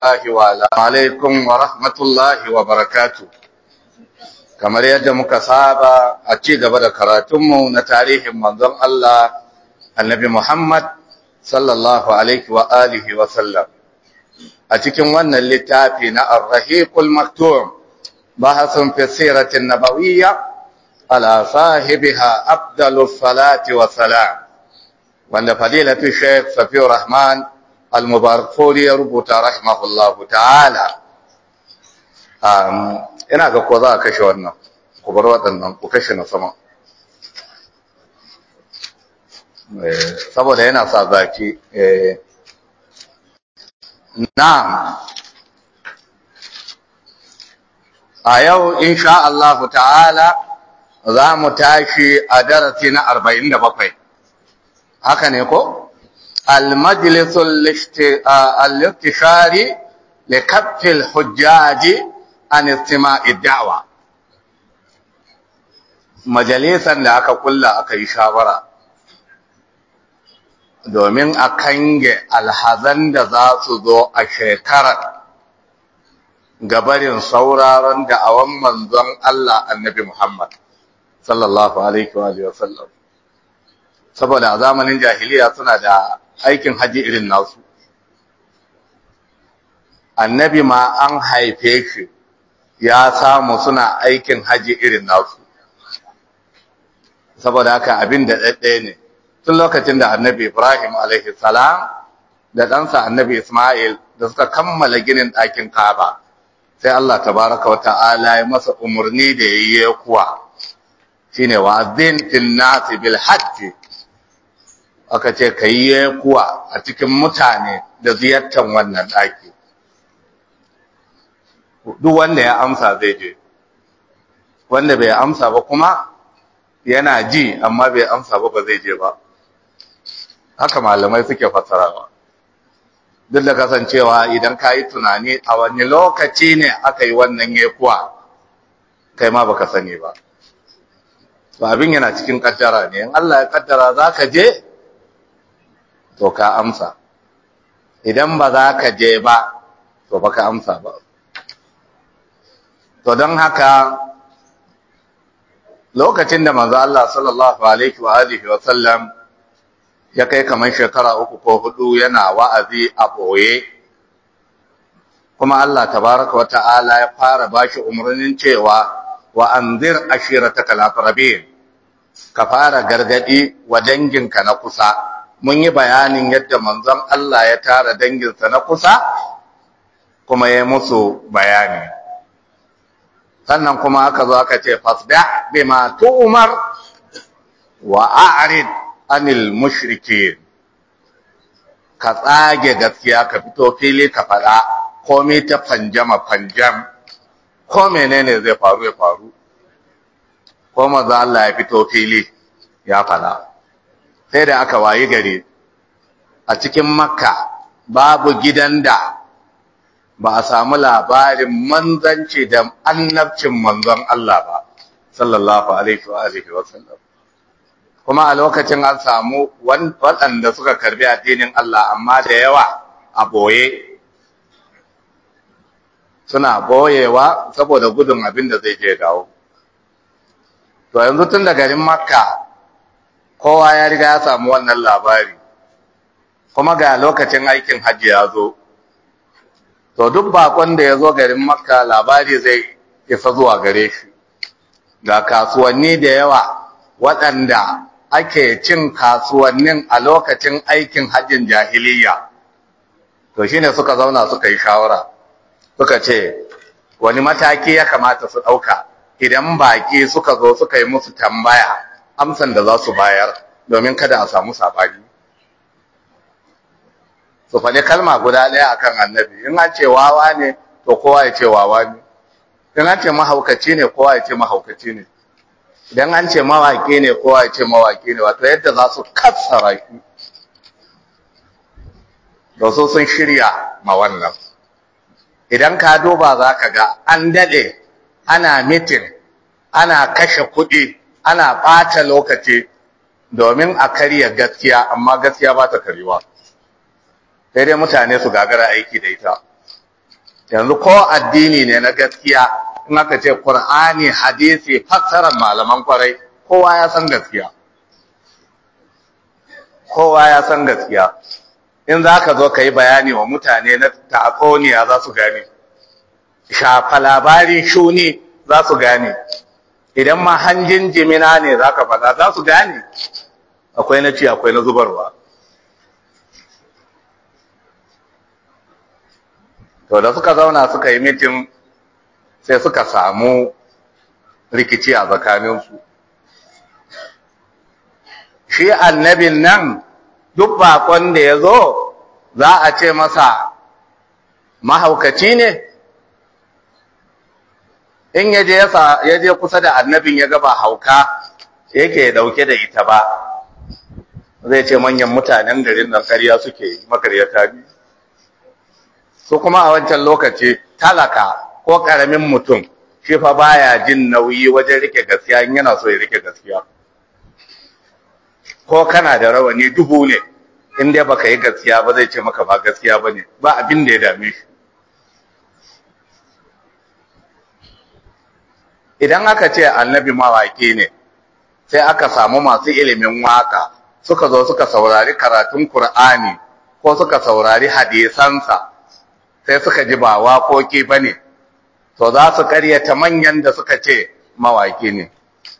الله وعلى عليكم ورحمة الله وبركاته kamar yadda muka saba a ci gaba da karatunmu na tarihin manzon Allah annabi Muhammad sallallahu alaihi wa alihi wa sallam a cikin wannan littafi na Ar-Rahiqul Maktum bahasun fi siratin nabawiyya ala sahibiha afdalus salati wa salam wanda fadilatu Sheikh Safiyur Rahman al-Mubarakfuri ya rubuta rahimahullahu ta'ala ina ga ko za a kashe wannan ku bar waɗannan ku kashe na sama saboda yana sa zaki na'am a yau insha Allah ta'ala za mu tashi a darasi na 47 haka ne ko al-majlisul al-iktishari li kaffil hujjaji an istima'i da'wa majalisan da aka kulla aka yi shawara domin a kange alhazan da za su zo a shekarar gabarin sauraron da'awan manzon Allah annabi Muhammad sallallahu alaihi wa sallam saboda a zamanin jahiliya suna da aikin haji irin nasu annabi ma an haife shi ya samu suna aikin haji irin nasu saboda haka abin da ɗaɗɗaya ne tun lokacin da annabi ibrahim alaihi salam da ɗansa annabi ismail da suka kammala ginin ɗakin kaba sai allah tabaraka wa ta'ala ya masa umarni da ya yi kuwa shine wa'azin fil nasi bil hajji aka ce ka yi kuwa a cikin mutane da ziyartar wannan ɗaki duk wanda ya amsa zai je wanda bai amsa ba kuma yana ji amma bai amsa ba ba zai je ba haka malamai suke fassarawa duk da kasancewa idan ka yi tunani a wani lokaci ne aka yi wannan yekuwa kai ma baka sani ba to abin yana cikin kaddara ne in Allah ya kaddara za ka je to ka amsa idan ba za ka je ba to baka amsa ba To don haka lokacin da manzo Allah sallallahu alaihi wa alihi wa sallam ya kai kamar shekara uku ko hudu yana wa'azi a boye kuma Allah tabaraka wa ta'ala ya fara bashi umarnin cewa wa anzir ashiratakal aqrabin ka fara gargadi wa danginka na kusa mun yi bayanin yadda manzon Allah ya tara danginsa na kusa kuma ya musu bayani sannan kuma aka zo aka ce fasda bima tu'mar wa a'rid anil mushrikeen ka tsage gaskiya ka fito fili ka fada komai ta fanjama fanjam ko menene zai faru ya faru ko manzo Allah ya fito fili ya fada sai da aka wayi gari a cikin makka babu gidan da ba a samu labarin manzanci da annabcin manzon Allah ba sallallahu alaihi wa alihi wa sallam kuma a lokacin an samu waɗanda suka karbi addinin Allah amma da yawa a boye suna boyewa saboda gudun abin da zai je dawo to yanzu tun da garin makka kowa ya riga ya samu wannan labari kuma ga lokacin aikin hajji ya zo to duk bakon da ya zo garin makka labari zai isa zuwa gare shi ga kasuwanni da yawa waɗanda ake cin kasuwannin a lokacin aikin hajjin jahiliya to shine suka zauna suka yi shawara suka ce wani mataki ya kamata su ɗauka idan baƙi suka zo suka yi musu tambaya amsan da za su bayar domin kada a samu saɓani su faɗi kalma guda ɗaya akan annabi in an ce wawa ne to kowa ya ce wawa ne in an ce mahaukaci ne kowa ya ce mahaukaci ne idan an ce mawaƙi ne kowa ya ce mawaƙi ne wato yadda za su kassara shi da su sun shirya ma wannan idan ka duba za ka ga an daɗe ana mitin ana kashe kuɗi ana ɓata lokaci domin a karya gaskiya amma gaskiya ba ta karewa sai dai mutane su gagara aiki da ita yanzu ko addini ne na gaskiya in aka ce Qur'ani hadisi fassarar malaman kwarai kowa ya san gaskiya kowa ya san gaskiya in za ka zo ka yi bayani wa mutane na tatsuniya za su gane shafa labarin shuni za su gane idan ma hanjin jimina ne za ka faɗa za su gane akwai na ci akwai na zubarwa to da suka zauna suka yi mitin sai suka samu rikici a tsakaninsu shi annabin nan duk bakon da ya zo za a ce masa mahaukaci ne in ya je kusa da annabin ya gaba hauka yake dauke da ita ba zai ce manyan mutanen garin nan karya suke yi makaryata ne su kuma a wancan lokaci talaka ko karamin mutum shi fa baya jin nauyi wajen rike gaskiya in yana so ya rike gaskiya ko kana da rawani dubu ne in dai baka yi gaskiya ba zai ce maka ba gaskiya ba ne ba abin da ya dame shi idan aka ce annabi mawaƙi ne sai aka samu masu ilimin waka suka zo suka saurari karatun Kur'ani ko suka saurari hadisansa sai suka ji ba waƙoƙi ba ne to za su karyata manyan da suka ce mawaƙi ne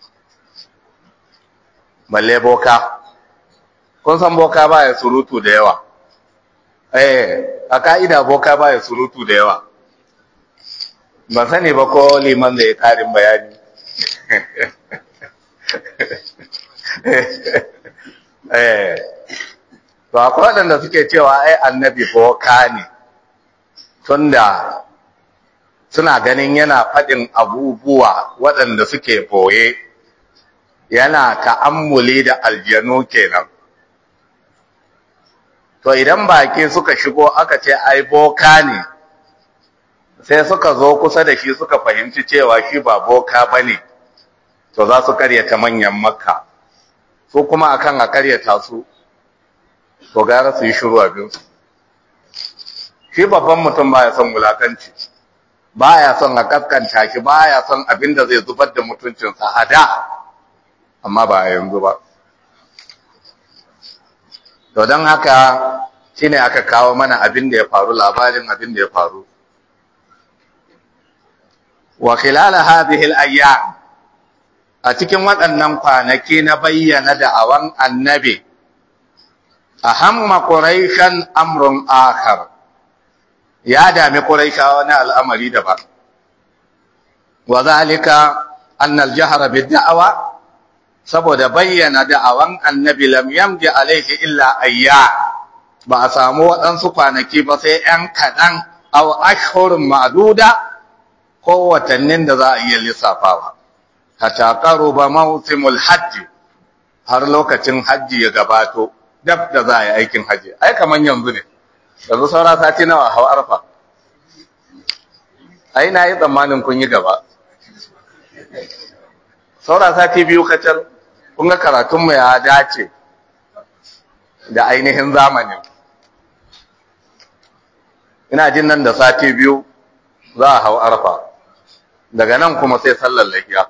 balle boka kun san boka baya surutu da yawa eh a ka'ida boka baya surutu da yawa ban sani ba ko liman zai karin bayani eh to akwai waɗanda suke cewa ai annabi boka ne tunda suna ganin yana faɗin abubuwa waɗanda suke boye yana ta'ammuli da aljanu kenan to idan baki suka shigo aka ce ai boka ne sai suka zo kusa da shi suka fahimci cewa shi ba boka bane to za su karyata manyan makka su kuma akan a karyata su to gara su yi shiru abin su shi babban mutum baya son wulakanci baya son a kaskanta shi baya son abin da zai zubar da mutuncinsa a da amma ba a yanzu ba to don haka shine aka kawo mana abin da ya faru labarin abin da ya faru wa khilal hadhihi al-ayyam a cikin waɗannan kwanaki na bayyana da'awan annabi ahamma quraishan amrun akhar ya dami quraishawa na al'amari daban wa zalika anna al-jahra bid-da'wa saboda bayyana da'awan annabi lam yamdi alaihi illa ayya ba a samu waɗansu kwanaki ba sai ‘yan kaɗan aw ashhurun ma'duda ko watannin da za a iya lissafawa hatta ba mawsimul hajji har lokacin hajji ya gabato dab da za a yi aikin hajji ai kaman yanzu ne yanzu saura sati nawa hau arfa ai na yi tsammanin kun yi gaba saura sati biyu kacal kun ga karatunmu ya dace da ainihin zamanin ina jin nan da sati biyu za a hau arfa daga nan kuma sai sallar lahiya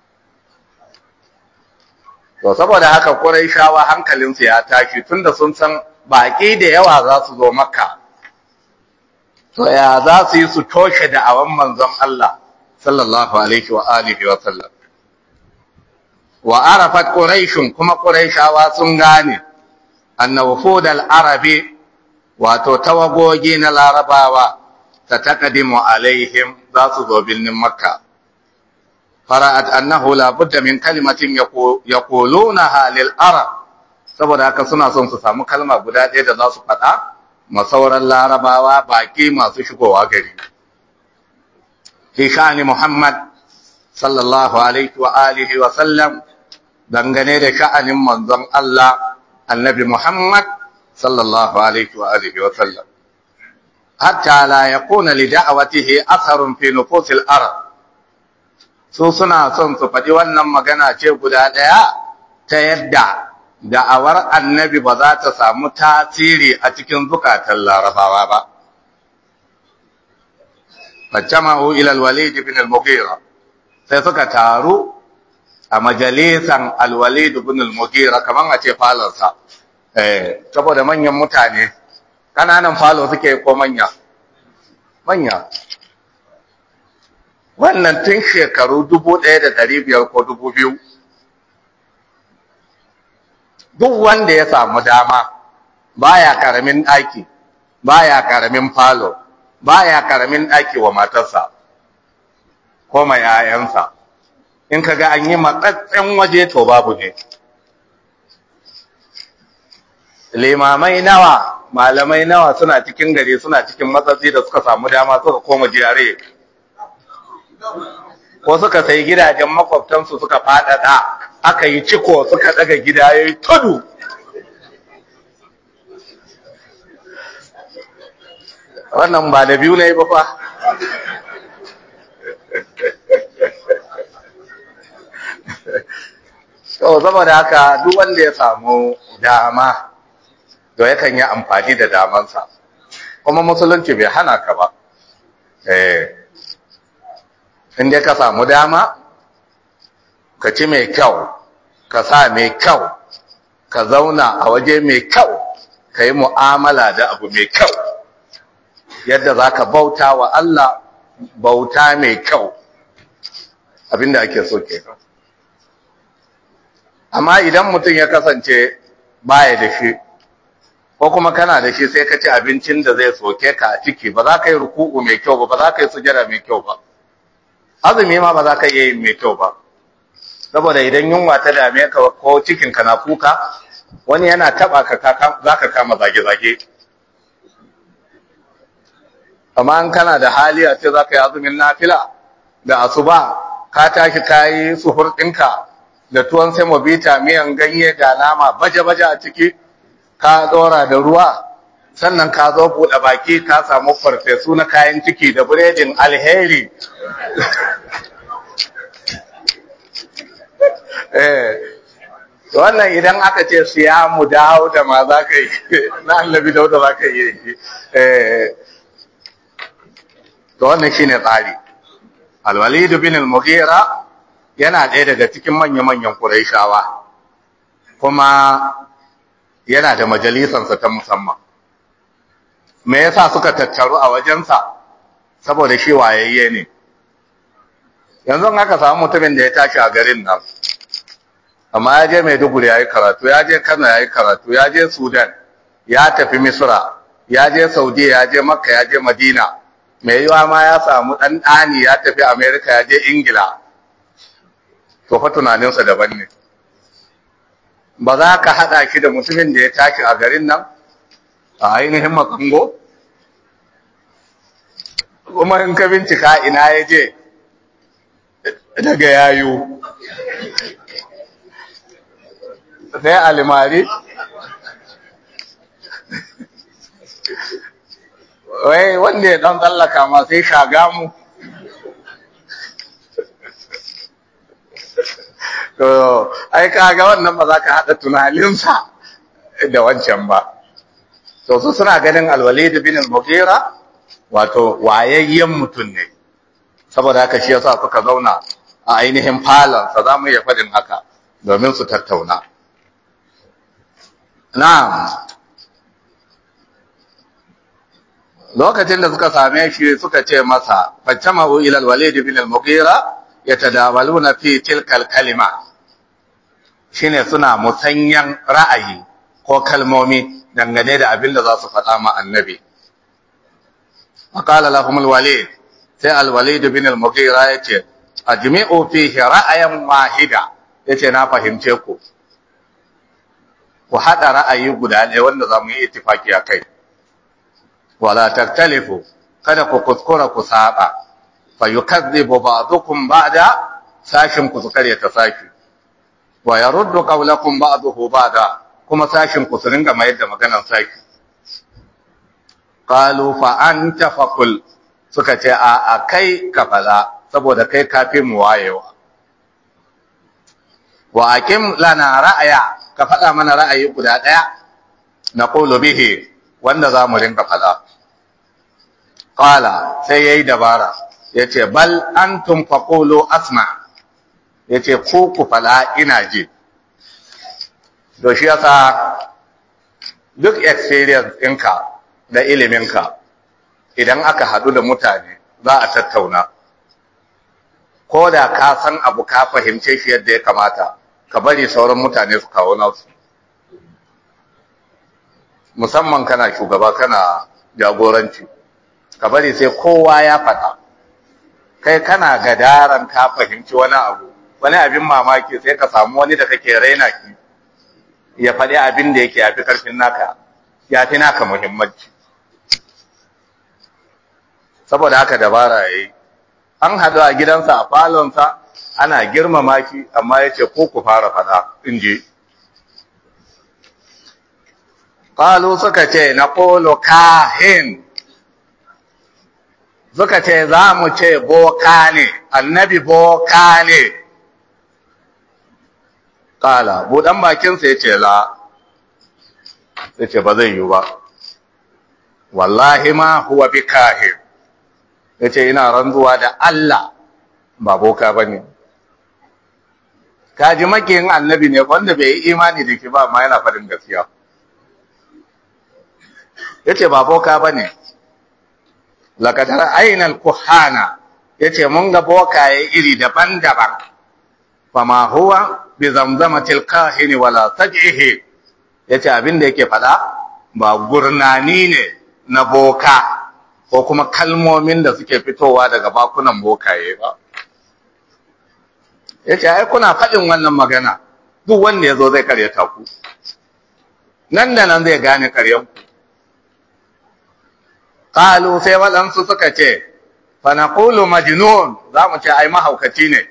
to saboda haka shawa hankalinsu ya tashi tunda sun san baƙi da yawa za su zo makka to ya za su yi su toshe da awan manzon Allah sallallahu alaihi wa alihi wa sallam wa arafat quraishun kuma quraishawa sun gane anna wufud al-arabi wato tawagogi na larabawa ta taqdimu alaihim za su zo birnin makka fara'at annahu la budda min kalimatin yaqulunaha lil arab saboda haka suna son su samu kalma guda ɗaya da za su faɗa masauran larabawa baki masu shigowa gari fi sha'ani muhammad sallallahu alaihi wa alihi wa sallam dangane da sha'anin manzon Allah annabi Muhammad sallallahu alaihi wa alihi wa sallam hatta la yakuna li da'watihi atharun fi nufusil arab su suna son su faɗi wannan magana ce guda ɗaya ta yadda da'awar annabi ba za ta samu tasiri a cikin zukatan larabawa ba fajama'u ila al-walid ibn al-mughira sai suka taru a majalisan al-walid ibn al-mughira kaman a ce falarsa eh saboda manyan mutane kananan falo suke ko manya manya wannan tun shekaru dubu ɗaya da ɗari biyar ko dubu biyu duk wanda ya samu dama baya karamin ɗaki baya karamin falo baya karamin ɗaki wa matarsa ko mai yayansa in kaga an yi matsatsen waje to babu ne limamai nawa malamai nawa suna cikin gari suna cikin matsatsi da suka samu dama suka koma jiyare ko suka sai gidajen makwabtansu suka faɗaɗa aka yi ciko suka daga gida ya yi tudu wannan ba da biyu na yi ba fa so saboda haka duk wanda ya samu dama to yakan yi amfani da damansa kuma musulunci bai hana ka ba eh inda ka samu dama ka ci mai kyau ka sa mai kyau ka zauna a waje mai kyau ka yi mu'amala da abu mai kyau yadda za ka bauta wa Allah bauta mai kyau abinda ake so ke amma idan mutum ya kasance baya da shi ko kuma kana da shi sai ka ci abincin da zai soke ka a ciki ba za ka yi ruku'u mai kyau ba ba za ka yi sujada mai kyau ba azumi ma ba za ka iya yin mai kyau ba saboda idan yunwa ta dame ka ko cikin ka na kuka wani yana taba ka za ka kama zage-zage amma an kana da hali a ce za ka yi azumin nafila da asuba ka tashi ka yi suhur ɗinka da tuwon semobita miyan ganye ga nama baje-baje a ciki ka tsora da ruwa sannan ka zo buɗe baki ka samu farfesu na kayan ciki da biredin alheri wannan idan aka ce siya mu dawo da ma za ka yi na annabi dauda za ka yi to wannan shi ne tsari alwalidu bin al-mughira yana ɗaya daga cikin manya-manyan ƙuraishawa kuma yana da majalisansa ta musamman me yasa suka tattaru a wajensa saboda shi wayayye ne yanzu aka samu mutumin da ya tashi a garin nan amma ya je Maiduguri ya yi karatu ya je Kano ya yi karatu ya je Sudan ya tafi Misra ya je Saudi ya je Makka ya je Madina mai yiwa ma ya samu ɗan ɗani ya tafi Amerika ya je Ingila to fa tunaninsa daban ne ba za ka haɗa shi da mutumin da ya tashi a garin nan a ainihin makango kuma in ka bincika ina ya je daga yayu sai alimari wai wanda ya dan tsallaka ma sai shaga mu to ai kaga wannan ba za ka haɗa tunaninsa da wancan ba to su suna ganin alwalid bin al-mughira wato wayayyen mutum ne saboda haka shi yasa suka zauna a ainihin falon sa zamu iya fadin haka domin su tattauna na'am lokacin da suka same shi suka ce masa faccamahu ila al-walid bin al-mughira yatadawaluna fi tilka al-kalima shine suna musanyan ra'ayi ko kalmomi dangane da abin da za su faɗa ma annabi faqala lahum al-walid sai al-walid bin al-mughira yace ajmi'u fihi ra'ayan wahida yace na fahimce ku ku hada ra'ayi guda ɗaya wanda zamu yi ittifaki akai wala taktalifu kada ku kuskura ku saba fa yukazzibu ba'dukum ba'da sashin ku su kare ta sashi wa yaruddu qawlakum ba'dahu ba'da kuma sashin ku su ringa mayar da maganar sashi qalu fa anta faqul suka ce a a kai ka fala saboda kai kafi mu wayewa wa akim lana ra'aya ka faɗa mana ra'ayi guda ɗaya na qulu bihi wanda za mu rinka fala qala sai yayi dabara yace bal antum faqulu asma yace ku ku fala ina ji to shi yasa duk experience ɗinka da iliminka idan aka haɗu da mutane za a tattauna ko da ka san abu ka fahimce shi yadda ya kamata ka bari sauran mutane su kawo nasu musamman kana shugaba kana jagoranci ka bari sai kowa ya faɗa kai kana gadaran ka fahimci wani abu wani abin mamaki sai ka samu wani da kake raina ki ya faɗi abin da yake yafi karfin naka ya fi naka muhimmanci saboda haka dabara yayi an haɗu a gidansa a falonsa ana girmama ki amma ya ce ko ku fara faɗa in je ƙalu suka ce na ƙolo kahin suka ce za mu ce boka ne annabi boka ne ƙala buɗan bakinsa ya ce la ya ce ba zai yi ba wallahi ma huwa bi kahin ya ce ina ranzuwa da Allah ba boka ba ne kaji makiyin annabi ne wanda bai yi imani da shi ba ma yana faɗin gaskiya ya ce ba boka ba ne lakatar ainihin kuhana ya ce mun ga bokaye iri daban-daban ba ma huwa bi zamzama tilkahini wala saj'ihi ya ce abin da yake faɗa ba gurnani ne na boka ko kuma kalmomin da suke fitowa daga bakunan bokaye ba ya ce ai kuna faɗin wannan magana duk wanda ya zo zai karyata ku nan da nan zai gane karyanku ƙalu sai waɗansu suka ce fanaqulu majnun za mu ce ai mahaukaci ne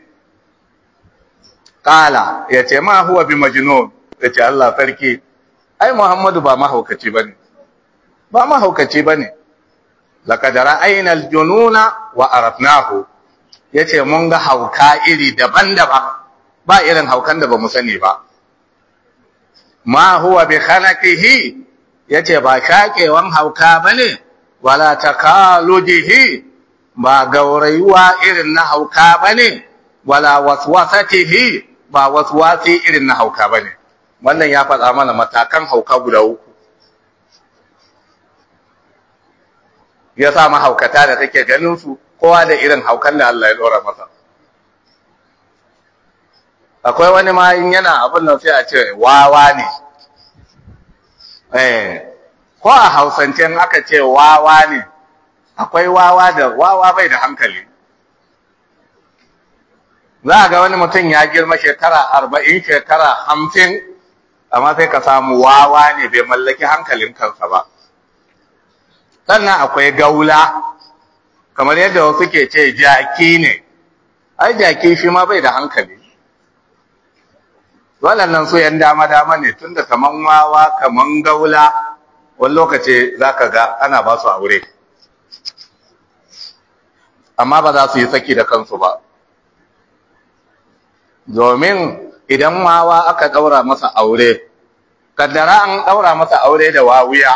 ƙala ya ce ma huwa bi majnun ya ce Allah sarki ai Muhammadu ba mahaukaci ba ne ba mahaukaci ba ne laqad ra'ayna al-jununa wa arafnahu yace mun ga hauka iri daban-daban ba irin haukan da bamu sani ba ma huwa bi khanaqihi yace ba shakewan hauka bane wala takalujihi ba gaurayuwa irin na hauka bane wala waswasatihi ba waswasi irin na hauka bane wannan ya faɗa mana matakan hauka guda uku ya sa mahaukata da take ganin su kowa da irin haukan da Allah ya dora masa akwai wani ma in yana abin nan sai a ce wawa ne eh ko a hausance in aka ce wawa ne akwai wawa da wawa bai da hankali za a ga wani mutum ya girma shekara arba'in shekara hamsin amma sai ka samu wawa ne bai mallaki hankalin kansa ba sannan akwai gaula kamar yadda wasu ke ce jaki ne ai jaki shi ma bai da hankali waɗannan su ‘yan dama-dama ne tun da kaman wawa kaman gaula wani lokaci za ka ga ana ba su aure amma ba za su yi saki da kansu ba domin idan wawa aka ɗaura masa aure kaddara an ɗaura masa aure da wawuya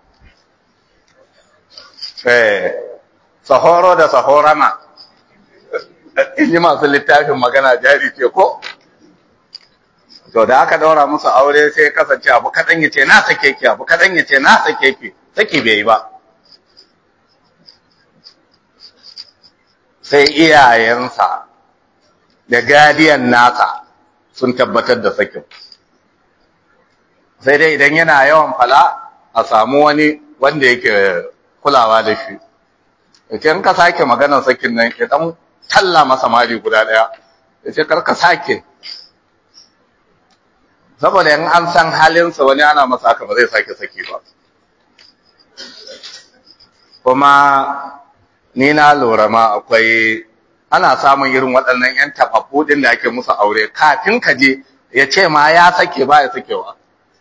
sahoro da sahorama in ji masu littafin magana jari ce ko to da aka daura musu aure sai kasance abu kaɗan ya ce na sake ki abu kaɗan ya ce na sake ki saki bai yi ba sai iyayensa da gadiyan nasa sun tabbatar da sakin sai dai idan yana yawan fala a samu wani wanda yake kulawa da shi yace in ka sake maganar sakin nan ya dan talla masa mari guda daya yace kar ka sake saboda in an san halinsa wani ana masa haka ba zai sake saki ba kuma ni na lura ma akwai ana samun irin waɗannan 'yan tafaffu ɗin da ake musu aure kafin ka je ya ce ma ya sake ba ya sakewa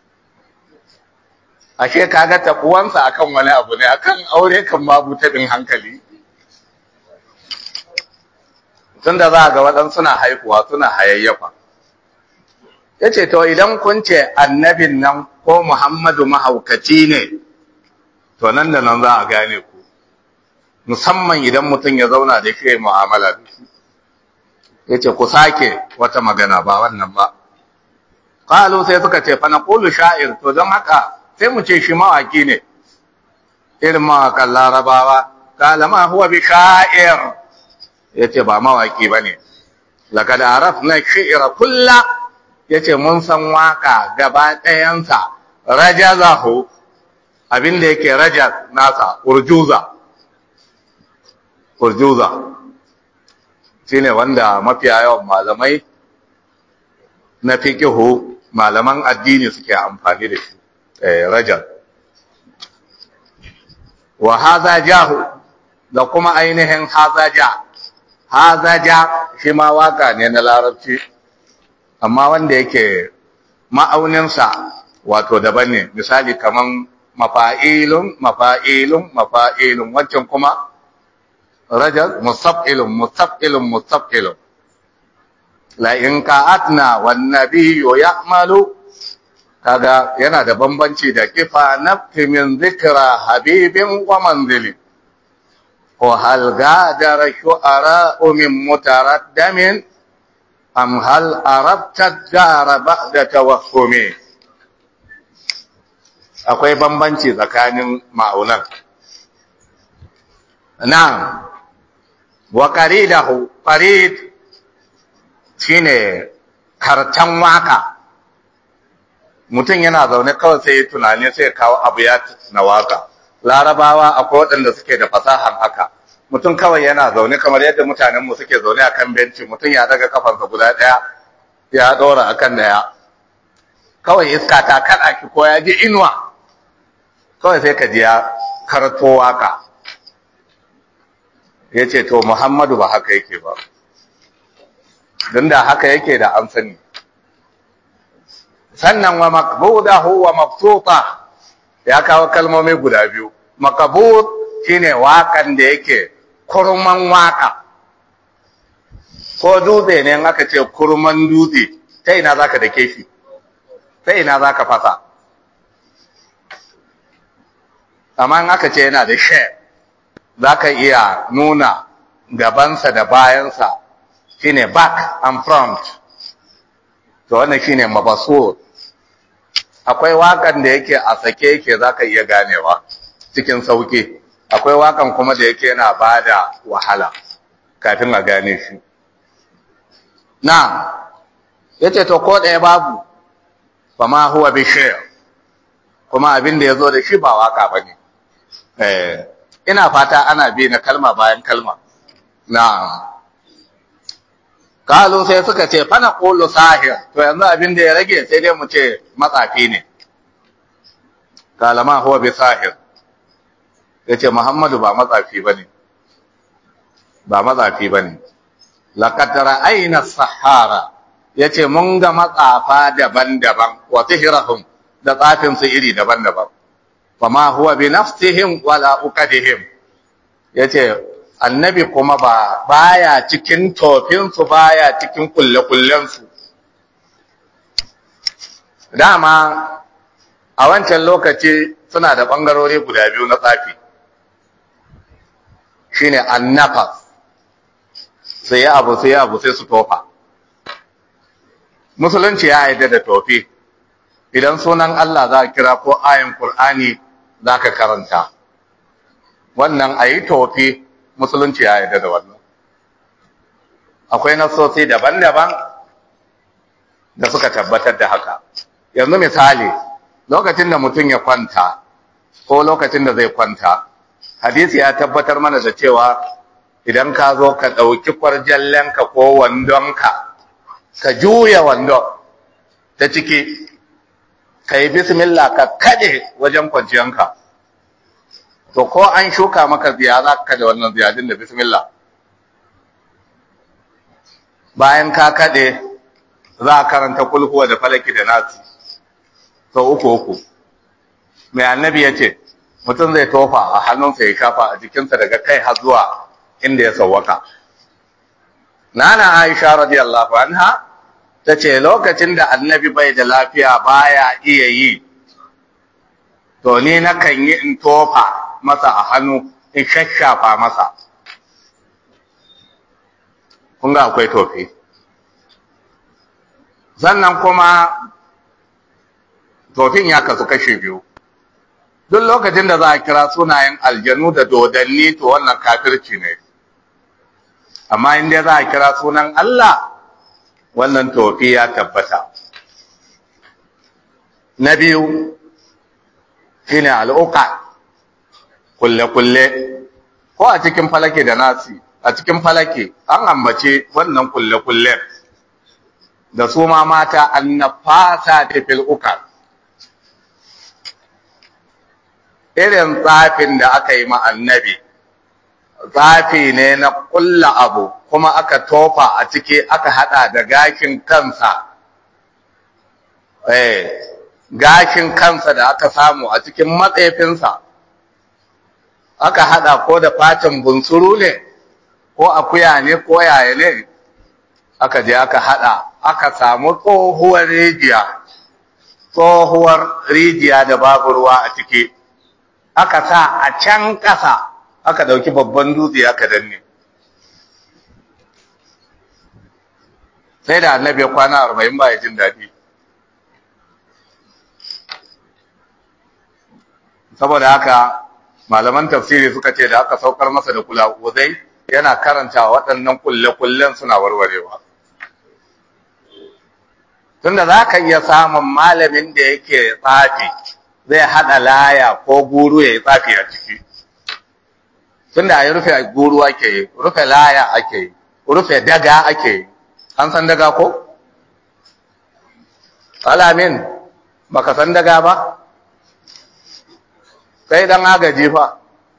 ashe kaga tafuwansa akan wani abu ne akan aure kan babu taɓin hankali tun da za ga waɗansu suna haihuwa suna hayayyafa ya ce to idan kun ce annabin nan ko muhammadu mahaukaci ne to nan da nan za a gane ku musamman idan mutum ya zauna da shi mu'amala da shi yace ku sake wata magana ba wannan ba qalu sai suka ce fa naqulu sha'ir to don haka sai mu ce shi mawaki ne irin mawakan larabawa kala ma huwa bi sha'ir yace ba mawaki bane laqad arafna shi'ra kullu yace mun san waka gaba ɗayansa rajazahu abin da yake rajaz nasa urjuza urjuza shine wanda mafiya yawan malamai na fiqihu malaman addini suke amfani da shi eh rajaz wa hadha jahu da kuma ainihin hadha ja hadha ja shi ma waka ne na larabci amma wanda yake ma'auninsa wato daban ne misali kaman mafa'ilun mafa'ilun mafa'ilun wancan kuma rajal musaf'ilun musaf'ilun musaf'ilun la in ka'atna wan nabiyyu ya'malu kaga yana da bambanci da kifa nafti min zikra habibin wa manzili wa hal gadara shu'ara min mutaraddamin am hal arabta dara ba'da tawahhumi akwai bambanci tsakanin ma'aunan nan wa qaridahu qarid shine kartan waka mutum yana zaune kawai sai tunani sai kawo abu ya na waka larabawa akwai waɗanda suke da fasahan haka mutum kawai yana zaune kamar yadda mutanenmu suke zaune a kan benci mutum ya daga kafansa guda ɗaya ya ɗora a kan ɗaya kawai iska ta kaɗa ki ko ya ji inuwa kawai sai ka ji ya karto waka ya ce to muhammadu ba haka yake ba don da haka yake da an sani sannan wa makbudahu wa mabsuta ya kawo kalmomi guda biyu makabud shine wakan da yake kurman waka ko dutse ne aka ce kurman dutse ta ina zaka dake shi ta ina zaka fasa amma in aka ce yana da she zaka iya nuna gabansa da bayansa shine back and front to wannan shine mabasur akwai wakan da yake a sake yake zaka iya ganewa cikin sauki akwai wakan kuma da yake yana bada wahala kafin a gane shi na yace to ko ɗaya babu fa ma huwa bi kuma abin da yazo da shi ba waka bane eh ina fata ana bi na kalma bayan kalma na'am kalu sai suka ce fana qulu sahir to yanzu abin da ya rage sai dai mu ce matsafi ne kalama huwa bi sahir yace muhammadu ba matsafi bane ba matsafi bane laqad ra'ayna sahara yace mun ga matsafa daban-daban wa sihrahum da tsafin su iri daban-daban fama huwa bi nafsihim wala uqadihim yace annabi kuma ba baya cikin tofinsu baya cikin kulle-kullensu dama a wancan lokaci suna da ɓangarori guda biyu na tsafi shine annafas sai ya abu sai ya abu sai su tofa musulunci ya yarda da tofi idan sunan Allah za a kira ko ayin Kur'ani za ka karanta wannan a yi tofi musulunci ya yarda da wannan akwai nasosi daban-daban da suka tabbatar da haka yanzu misali lokacin da mutum ya kwanta ko lokacin da zai kwanta hadisi ya tabbatar mana da cewa idan ka zo ka ɗauki kwarjallenka ko wandonka ka juya wandon ta ciki ka yi bismillah ka kaɗe wajen kwanciyanka to ko an shuka maka ziya za ka da wannan ziyadin da bismillah bayan ka kaɗe za a karanta kulhuwa da falaki da nasi sau uku uku mai annabi ya ce mutum zai tofa a hannunsa ya shafa a jikinsa daga kai har zuwa inda ya sauwaka nana aisha radiyallahu anha ta ce lokacin da annabi bai da lafiya baya iya yi to ni nakan yi in tofa masa a hannu in shashafa masa kun ga akwai tofi sannan kuma tofin ya kasu kashe biyu duk lokacin da za a kira sunayen aljanu da dodanni to wannan kafirci ne amma inda za a kira sunan Allah wannan tofi ya tabbata na biyu shine al'uqa kulle-kulle ko a cikin falake da nasi a cikin falake an ambace wannan kulle-kulle da su ma mata annafasa ta fil uqa irin tsafin da aka yi ma annabi tsafi ne na kulla abu kuma aka tofa a ciki aka hada da gashin kansa eh gashin kansa da aka samu a cikin matsefinsa aka hada ko da fatin bunsuru ne ko akuya ne ko yaya ne aka je aka hada aka samu tsohuwar rijiya tsohuwar rijiya da babu ruwa a ciki aka sa a can ƙasa aka ɗauki babban dutse aka danne sai da annabi ya kwana arba'in ba ya jin daɗi saboda haka malaman tafsiri suka ce da aka saukar masa da kula uzai yana karanta waɗannan kulle-kullen suna warwarewa tunda za ka iya samun malamin da yake tsafi zai haɗa laya ko guru ya yi tsafi a ciki tunda a yi rufe guru ake yi rufe laya ake yi rufe daga ake yi an san daga ko? alamin baka san daga ba? kai dan agaji fa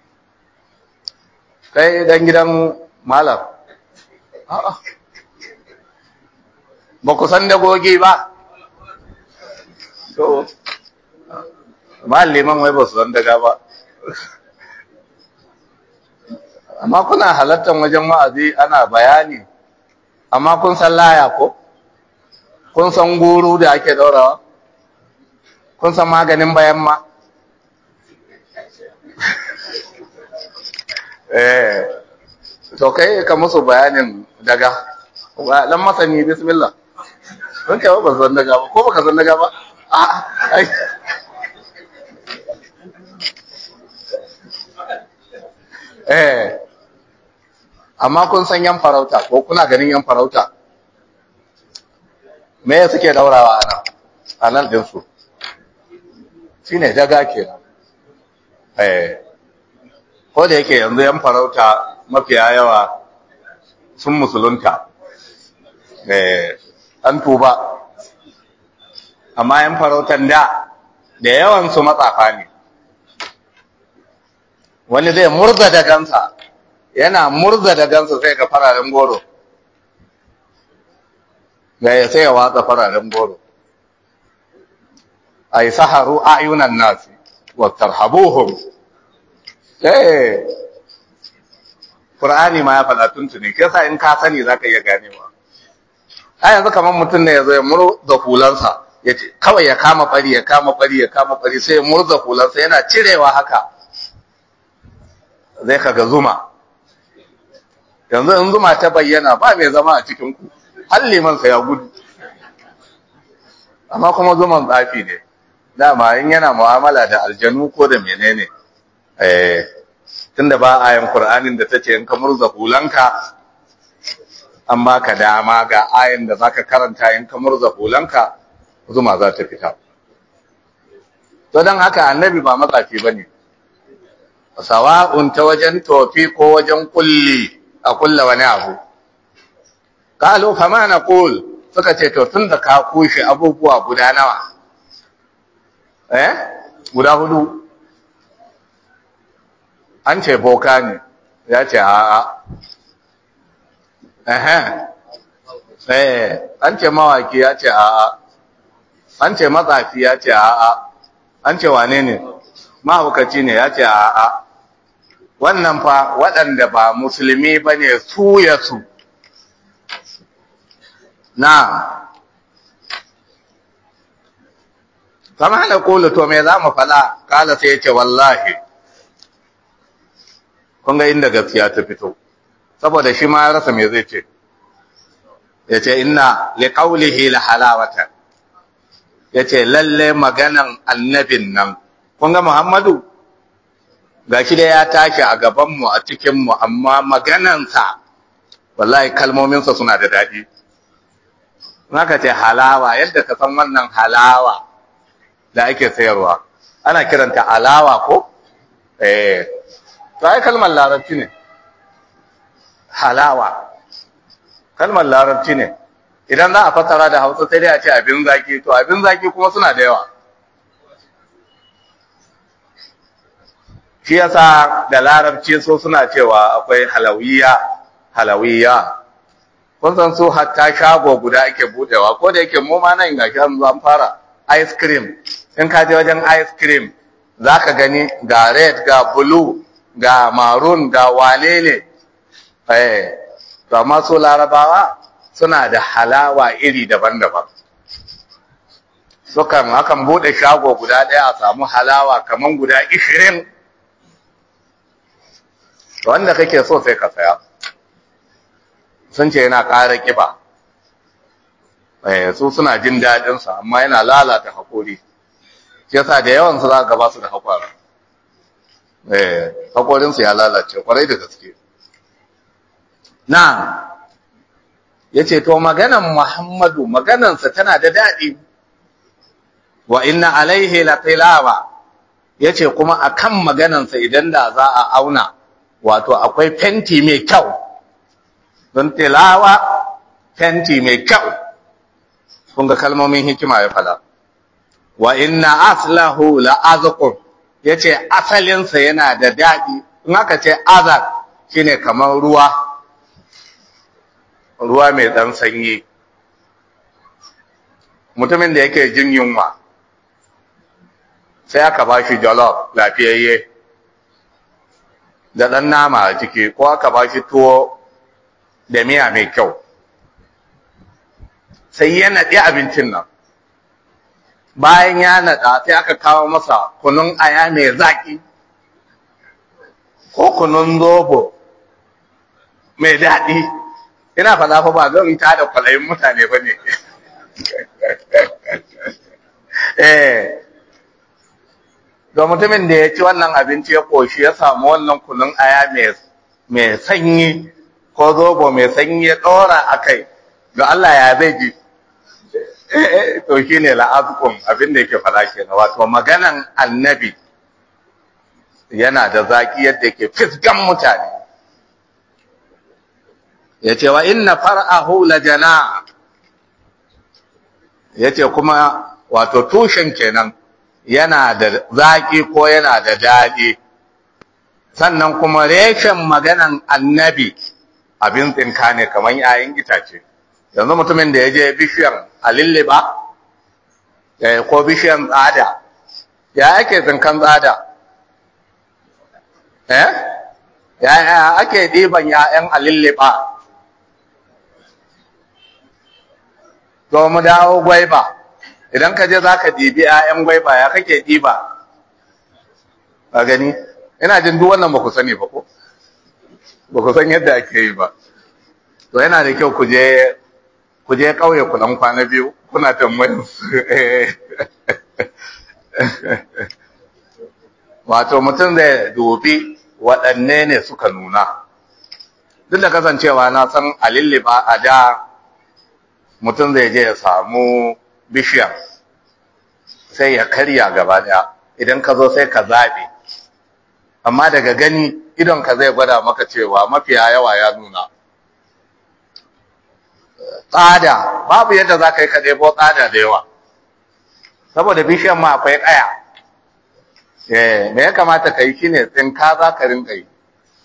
kai dan gidan malam a'a ba ku san dagogi ba to liman wai ba su san daga ba amma kuna halartar wajen wa'azi ana bayani amma kun san laya ko kun san guru da ake daurawa kun san maganin bayan ma eh to kai ka musu bayanin daga dan masani bismillah don kai ba san daga ba ko baka san daga ba a ai eh amma kun san yan farauta ko kuna ganin yan farauta me ya suke daurawa ana a nan ɗinsu shi ne daga kenan eh ko da yake yanzu yan farauta mafiya yawa sun musulunta eh an tuba amma yan farautan da da yawan su matsafa ne wani zai murza da gansa yana murza da gansa sai ga fararen goro ga ya sai ya watsa fararen goro ay saharu ayunan nasi wa tarhabuhum eh Qur'ani ma ya faɗa tuntuni ke sa in ka sani zaka iya ganewa a yanzu kamar mutum ne yazo ya murza hulansa yace kawai ya kama bari ya kama bari ya kama bari sai ya murza hulansa yana cirewa haka zai kaga zuma yanzu in zuma ta bayyana ba mai zama a cikin ku har limansa ya gudu amma kuma zuman tsafi ne dama in yana mu'amala da aljanu ko da menene eh tunda ba ayan qur'anin da tace in ka murza hulanka amma ka dama ga ayan da zaka karanta in ka murza hulanka zuma za ta fita to dan haka annabi ba matsafi bane sawa'un ta wajen tofi ko wajen kulli a kulla wani abu qalu fama naqul suka ce to tunda ka kushe abubuwa guda nawa eh guda hudu an ce boka ne ya ce a'a eh eh an ce mawaki ya ce a'a an ce matsafi ya ce a'a an ce wane ne mahaukaci ne ya ce a'a wannan fa waɗanda ba musulmi ba ne su ya su na kama da kulu to me za mu fala kala sai ya ce wallahi kun ga inda gaskiya ta fito saboda shi ma ya rasa me zai ce ya ce inna liqaulihi la halawata ya ce lalle maganan annabin nan kun ga Muhammadu gashi da ya tashi a gabanmu a cikinmu amma maganansa wallahi kalmominsa suna da daɗi naka ce halawa yadda ka san wannan halawa da ake sayarwa ana kiranta alawa ko eh to ai kalmar larabci ne halawa kalmar larabci ne idan za a fassara da hausa sai dai a ce abin zaki to abin zaki kuma suna da yawa shi yasa da larabci so suna cewa akwai halawiya halawiya kun san su hatta shago guda ake budewa ko da yake mu ma nan gashi an zo an fara ice cream in ka je wajen ice cream zaka gani ga red ga blue ga maroon ga wane ne eh to amma su larabawa suna da halawa iri daban-daban sukan akan bude shago guda ɗaya a samu halawa kaman guda 20 wanda kake so sai ka saya sun ce yana ƙara ƙiba su suna jin daɗinsa amma yana lalata haƙori shi yasa da yawan su za ka gaba su da haƙwara haƙorinsu ya lalace ƙwarai da gaske na ya ce to maganan muhammadu maganansa tana da daɗi wa inna alaihi la tilawa ya ce kuma akan maganansa idan da za a auna wato akwai fenti mai kyau don tilawa fenti mai kyau kun ga kalmomin hikima ya fada wa inna aslahu la azqum yace asalinsa yana da dadi in aka ce azaq shine kamar ruwa ruwa mai dan sanyi mutumin da yake jin yunwa sai aka bashi jollof lafiyayye da ɗan nama a ciki ko aka ba shi tuwo da miya mai kyau sai ya naɗi abincin nan bayan ya naɗa sai aka kawo masa kunun aya mai zaƙi ko kunun zobo mai daɗi ina faɗa fa ba zan ta da kwalayin mutane ba ne eh ga mutumin da ya ci wannan abinci ya koshi ya samu wannan kunun aya mai sanyi ko zobo mai sanyi ya ɗora a kai ga Allah ya zai ji to shi ne la'azukun abin da yake fara ke wato maganan annabi yana da zaki yadda ke fisgan mutane ya ce wa inna far'ahu la jana ya ce kuma wato tushen kenan yana da zaƙi ko yana da daɗi sannan kuma reshen maganan annabi abin tsinka ne kamar ‘ya'yan itace yanzu mutumin da ya je bishiyan alilliba ko bishiyan tsada ya ake tsinkan tsada eh ya ake ɗiban ‘ya'yan alilliba to mu dawo gwaiba idan ka je za ka ɗibi ‘ya'yan gwaiba ya kake ɗiba a gani ina jin duk wannan ba ku sani ba ko ba ku san yadda ake yi ba to yana da kyau ku je ƙauye ku dan kwana biyu kuna tambayin su wato mutum zai dubi waɗanne ne suka nuna duk da kasancewa na san a lilliba a da mutum zai je ya samu bishiya sai ya karya gaba daya idan ka zo sai ka zaɓe amma daga gani idon ka zai gwada maka cewa mafiya yawa ya nuna tsada babu yadda za ka yi ka ɗebo tsada da yawa saboda bishiyan ma akwai ƙaya me ya kamata ka yi shi ne tsinka za ka rinka yi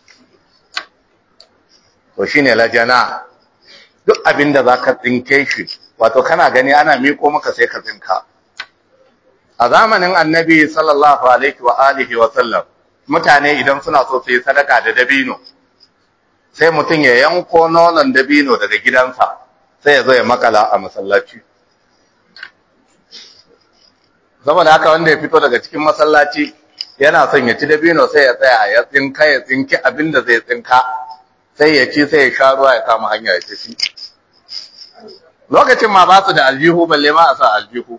to shi ne lajana duk abin da za ka tsinke shi wato kana gani ana miko maka sai ka tsinka a zamanin annabi sallallahu alaihi wa alihi wa sallam mutane idan suna so su yi sadaka da dabino sai mutum ya yanko nonon dabino daga gidansa sai ya zo ya makala a masallaci saboda haka wanda ya fito daga cikin masallaci yana son ya ci dabino sai ya tsaya ya tsinka ya tsinki abin da zai tsinka sai ya ci sai ya sha ruwa ya kama hanya ya tafi lokacin ma ba su da aljihu balle ma a sa aljihu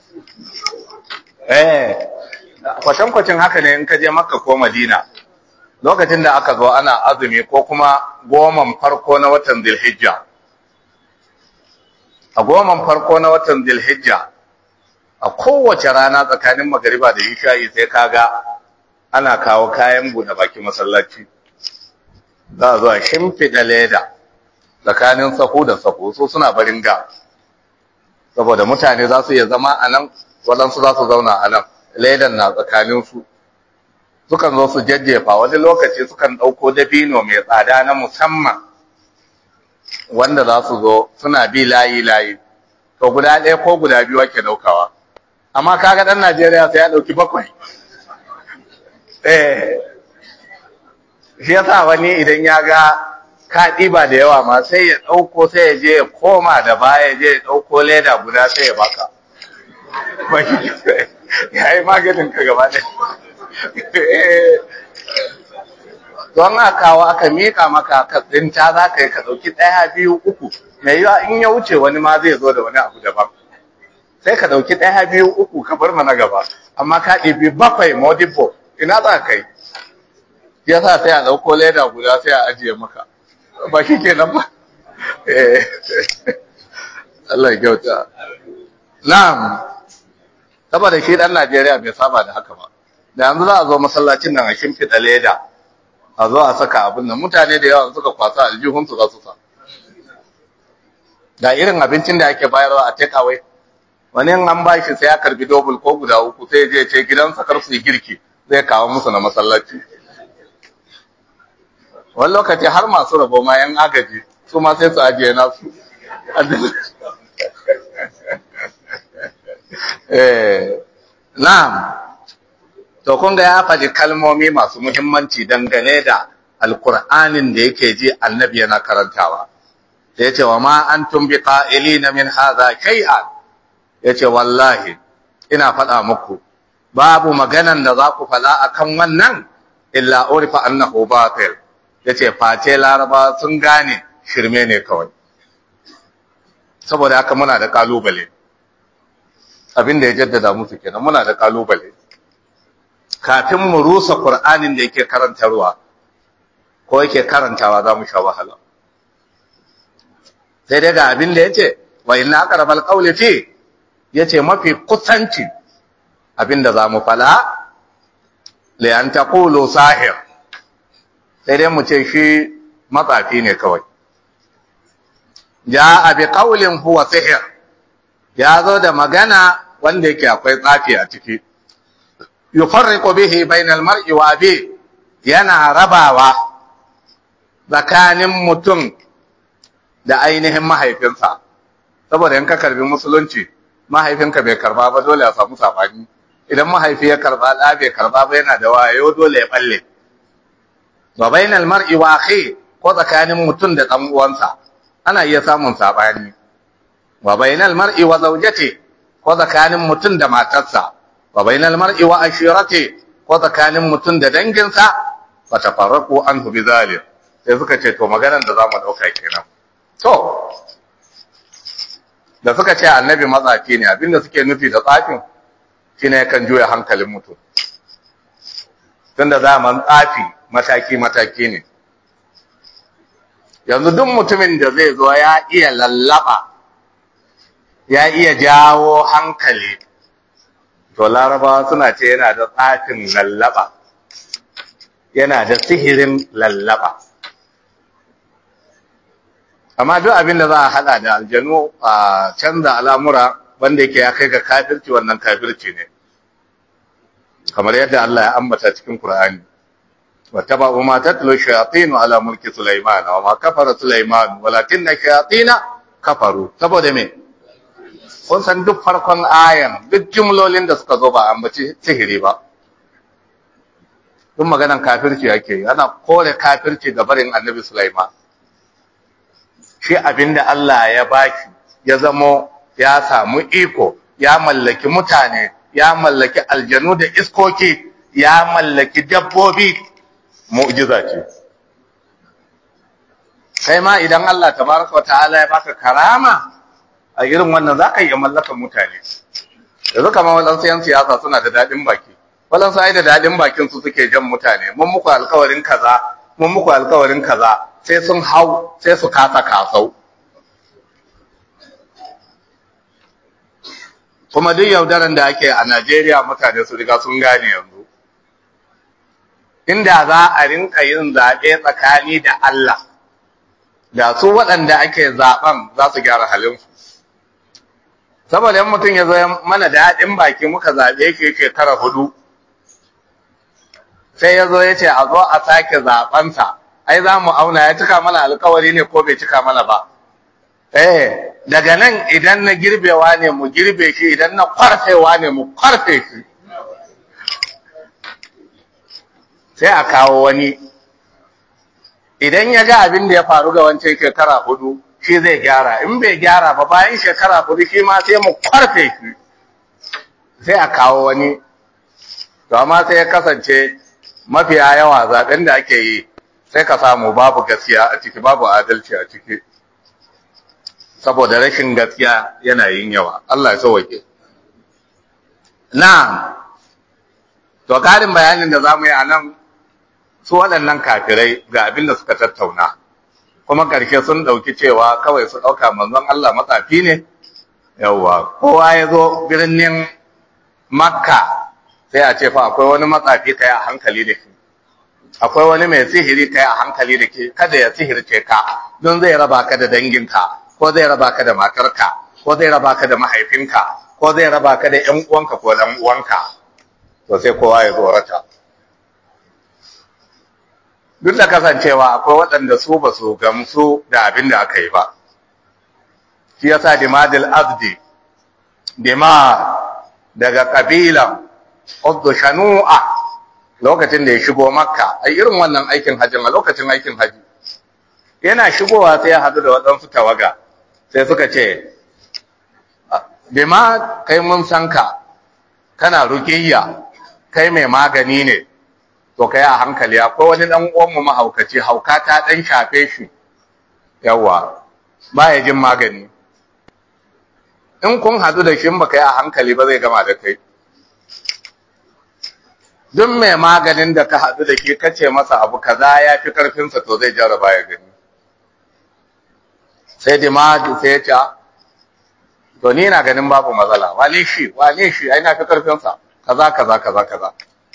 eh kwacin-kwacin haka ne in ka je makka ko madina lokacin da aka zo ana azumi ko kuma goman farko na watan zilhijja a goman farko na watan zilhijja a kowace rana tsakanin magariba da isha'i sai kaga ana kawo kayan buɗe baki masallaci za a zo a shimfiɗa leda tsakanin sahu da sahu su suna barin ga saboda mutane za su iya zama a nan waɗansu za su zauna a nan ledan na tsakaninsu sukan zo su jajjefa wani lokaci sukan ɗauko dabino mai tsada na musamman wanda za su zo suna bi layi-layi to guda ɗaya ko guda biyu ake ɗaukawa amma kaga ɗan najeriya sai ya ɗauki bakwai eh shi yasa wani idan ya ga ka ɗiba da yawa ma sai ya ɗauko sai ya je ya koma da baya je ya ɗauko leda guda sai ya baka ya yi maganin ka gaba ɗaya don a kawo aka mika maka ka tsinta za ka yi ka ɗauki ɗaya biyu uku mai yiwa in ya wuce wani ma zai zo da wani abu daban sai ka ɗauki ɗaya biyu uku ka bar mana gaba amma ka ɗibi bakwai modibo ina za ka yi ya sa sai a ɗauko leda guda sai a ajiye maka ba shi ke nan ba Allah ya kyauta na'am saboda shi ɗan Najeriya bai saba da haka ba da yanzu za a zo masallacin nan a shimfiɗa leda a zo a saka abin nan mutane da yawa suka kwasa aljihunsu za su sa da irin abincin da ake bayarwa a take away wani an ba shi sai ya karbi dobul ko guda uku sai je ce gidansa kar su yi girki zai kawo musu na masallaci wani lokaci har masu rabo ma yan agaji su ma sai su ajiye nasu na'am to kun ga ya faɗi kalmomi masu muhimmanci dangane da alkur'anin da yake ji annabi yana karantawa da ya ce wa ma an tumbi ƙa'ili na min haza shay'an ya ce wallahi ina faɗa muku babu maganan da za ku faɗa a kan wannan illa urifa annahu batil ya ce face laraba sun gane shirme ne kawai saboda haka muna da ƙalubale abin da ya jaddada musu kenan muna da ƙalubale kafin mu rusa Qur'anin da yake karantarwa ko yake karantawa za mu sha wahala sai dai ga abin da yace wa inna aqrabal qawli fi yace mafi kusanci abin da zamu fala li an taqulu sahir sai dai mu ce shi matsafi ne kawai jaa bi qawlin huwa sihir ya zo da magana wanda yake akwai tsafi a ciki yufarriqu bihi bainal mar'i wa abi yana rabawa tsakanin mutum da ainihin mahaifinsa saboda in ka karbi musulunci mahaifinka bai karba ba dole a samu sabani idan mahaifi ya karba da bai karba ba yana da wayo dole ya balle wa bainal mar'i wa akhi ko tsakanin mutum da dan uwansa ana iya samun sabani wa bainal mar'i wa zawjati ko tsakanin mutum da matarsa wa bainal mar'i wa ashirati ko tsakanin mutum da danginsa fa tafarraqu anhu bizalik sai suka ce to maganar da zamu dauka kenan to da suka ce annabi matsafi ne abinda suke nufi da tsafin shine kan juya hankalin mutum tunda zaman tsafi mataki mataki ne yanzu duk mutumin da zai zo ya iya lallaba ya iya jawo hankali to larabawa suna ce yana da tsafin lallaba yana da sihirin lallaba amma duk abin da za a hada da aljanu a canza al'amura wanda yake ya kai ga kafirci wannan kafirci ne kamar yadda Allah ya ambata cikin Qur'ani wa tabu ma tatlu shayatin ala mulki Sulaiman wa ma kafara Sulaiman walakinna shayatin kafaru saboda me kun san duk farkon ayan duk jumlolin da suka zo ba ambaci sihiri ba duk maganan kafirci yake ana kore kafirci ga barin Annabi Sulaiman shi abinda Allah ya baki ya zamo ya samu iko ya mallaki mutane ya mallaki aljanu da iskoki ya mallaki dabbobi mu'jiza ce sai ma idan Allah tabaraka wa ta'ala ya baka karama a irin wannan zaka iya mallakan mutane yanzu kamar waɗansu yan siyasa suna da daɗin baki waɗansu ai da daɗin bakin su suke jan mutane mun muku alkawarin kaza mun muku alkawarin kaza sai sun hau sai su kasa kasau kuma duk yaudaran da ake a Najeriya mutane su riga sun gane yanzu inda za a rinka yin zaɓe tsakani da Allah da su waɗanda ake zaɓen za su gyara halinsu saboda yan mutum ya zo mana daɗin baki muka zaɓe shi shekara hudu sai ya zo ya ce a zo a sake zaɓensa ai za mu auna ya cika mana alkawari ne ko bai cika mana ba eh daga nan idan na girbewa ne mu girbe shi idan na kwarfewa ne mu kwarfe shi sai a kawo wani idan ya ga abin da ya faru ga wancan shekara hudu shi zai gyara in bai gyara ba bayan shekara hudu shi ma sai mu kwarfe shi sai a kawo wani to amma sai ya kasance mafiya yawa zaben da ake yi sai ka samu babu gaskiya a ciki babu adalci a ciki saboda rashin gaskiya yana yin yawa Allah ya sauke na to karin bayanin da zamu yi a nan su waɗannan kafirai ga abin da suka tattauna kuma ƙarshe sun ɗauki cewa kawai su ɗauka manzon Allah matsafi ne yawwa kowa ya zo birnin makka sai a ce fa akwai wani matsafi kai a hankali da shi akwai wani mai sihiri kai a hankali da ke kada ya sihirce ka don zai raba ka da danginka ko zai raba ka da matarka ko zai raba ka da mahaifinka ko zai raba ka da ƴan uwanka ko ɗan uwanka to sai kowa ya tsorata duk da kasancewa akwai waɗanda su ba su gamsu da abin da aka yi ba shi yasa dimadil azdi dima daga ƙabilan Uddu Shanu'a lokacin da ya shigo Makka ai irin wannan aikin hajjin a lokacin aikin haji yana shigowa sai ya hadu da waɗansu tawaga sai suka ce bima kai mun san ka kana ruqiyya kai mai magani ne to kai a hankali akwai wani dan uwan mu mahaukaci hauka ta dan shafe shi yawa baya jin magani in kun hadu da shi ba kai a hankali ba zai gama da kai duk mai maganin da ka haɗu da ke kace masa abu kaza ya fi ƙarfinsa to zai jarraba ya gani sai dimadi sai ya ce to ni na ganin babu matsala wane shi wane shi ai na fi ƙarfinsa kaza kaza kaza kaza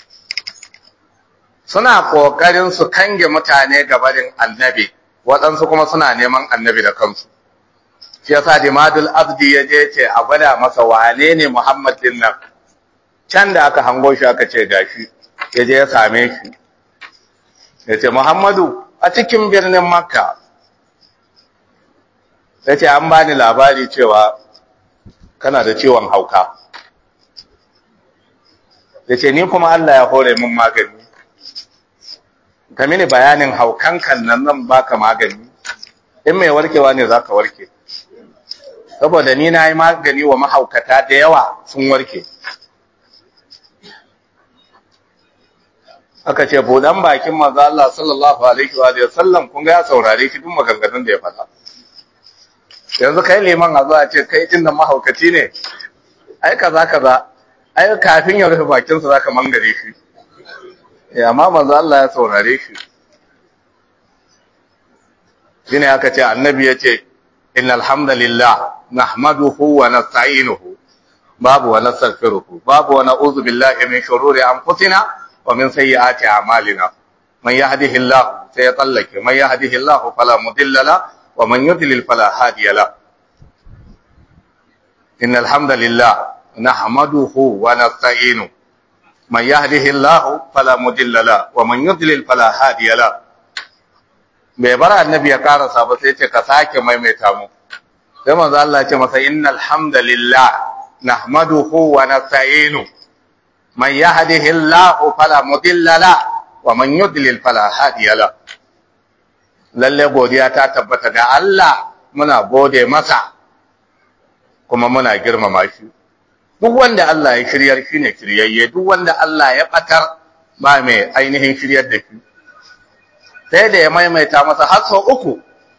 suna ƙoƙarin su kange mutane gabarin annabi waɗansu kuma suna neman annabi da kansu shi yasa dimadul abdi ya je ce a gwada masa wane ne muhammad din nan can da aka hango shi aka ce gashi ya je ya same shi ya ce muhammadu a cikin birnin makka ya ce an bani labari cewa kana da ciwon hauka ya ce ni kuma allah ya hore min magani ka mini bayanin haukan kan nan zan baka magani in mai warkewa ne za ka warke saboda ni na yi magani wa mahaukata da yawa sun warke aka ce budan bakin manzo Allah sallallahu alaihi wa sallam kun ga ya saurare shi duk maganganun da ya faɗa yanzu kai liman a zuwa ce kai din nan mahaukaci ne ai kaza kaza ai kafin ya rufe bakin sa zaka mangare shi eh amma manzo Allah ya saurare shi shine aka ce annabi ya ce innal hamdalillah nahmaduhu wa nasta'inuhu babu wa nastaghfiruhu babu wa na'udhu billahi min shururi anfusina ومن سيئات أعمالنا من يهده الله سيطلق من يهده الله فلا مضل له ومن يضلل فلا هادي له إن الحمد لله نحمده ونستعينه من يهده الله فلا مضل له ومن يضلل فلا هادي له bai bar annabi ya karasa ba sai ce ka sake maimaita mu sai manzo Allah ya ce masa innal hamdalillah nahmaduhu wa nasta'inu من يهده الله فلا مضل له ومن يضلل فلا هادي له lalle godiya ta tabbata ga Allah muna gode masa kuma muna girmama shi duk wanda Allah ya shiryar shi ne shiryayye duk wanda Allah ya batar ba mai ainihin shiryar da shi sai da ya maimaita masa har sau uku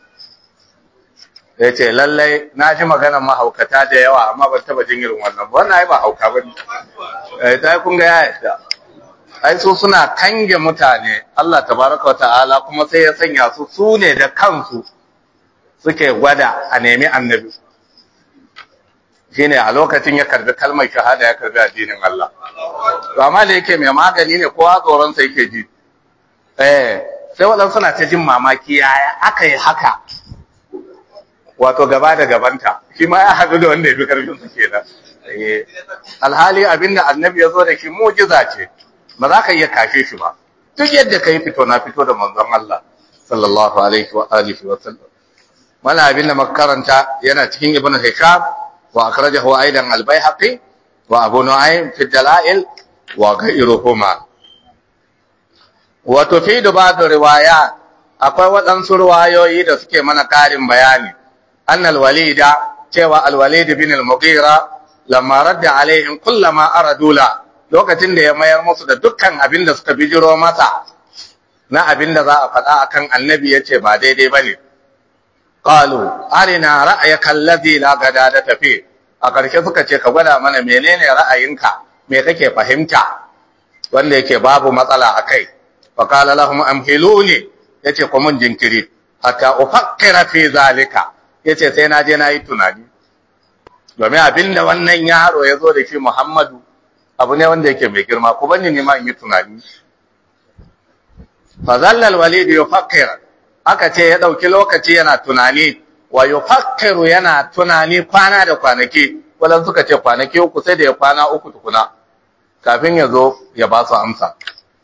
ya ce lallai na ji maganar mahaukata da yawa amma ban taba jin irin wannan ba wannan ai ba hauka ba ne ta kun ga ya yadda ai su suna kange mutane Allah tabaraka wata'ala kuma sai ya sanya su su ne da kansu suke gwada a nemi annabi shine a lokacin ya karbi kalmar shahada ya karbi addinin Allah to amma da yake mai magani ne kowa tsoron sa yake ji eh sai waɗansu suna ta jin mamaki yaya aka yi haka wato gaba da gabanta shi ma ya haɗu da wanda ya fi karfin su kenan alhali abinda annabi ya zo da shi mujiza ce ba za ka iya kashe shi ba duk yadda ka yi fito na fito da manzon Allah sallallahu alaihi wa alihi wa sallam wala abinda makaranta yana cikin ibnu hisham wa akhrajahu aidan al-baihaqi wa abu nu'aym fi dalail wa ghayruhuma wa tufidu ba'd riwayat akwai waɗansu riwayoyi da suke mana ƙarin bayani annal walida cewa al-walid bin al-mughira lamma radda alaihim kullama aradula lokacin da ya mayar musu da dukkan abin da suka bijiro masa na abin da za a faɗa akan annabi ya ce ba daidai ba ne. Ƙalu, arina ra'ayaka allazi la gada da tafi, a ƙarshe suka ce ka gwada mana menene ra'ayinka, me kake fahimta, wanda yake babu matsala a kai. Fa qala lahum amhiluni yace ku mun jinkiri, hatta ufakkira fi zalika, yace sai na je na yi tunani. Domin abin da wannan yaro ya zo da shi Muhammadu abu ne wanda yake mai girma ku bani ne ma in yi tunani fa zallal walid yufakkir aka ce ya dauki lokaci yana tunani wa yufakkiru yana tunani kwana da kwanaki wannan suka ce kwanaki uku sai da ya kwana uku tukuna kafin ya zo ya ba su amsa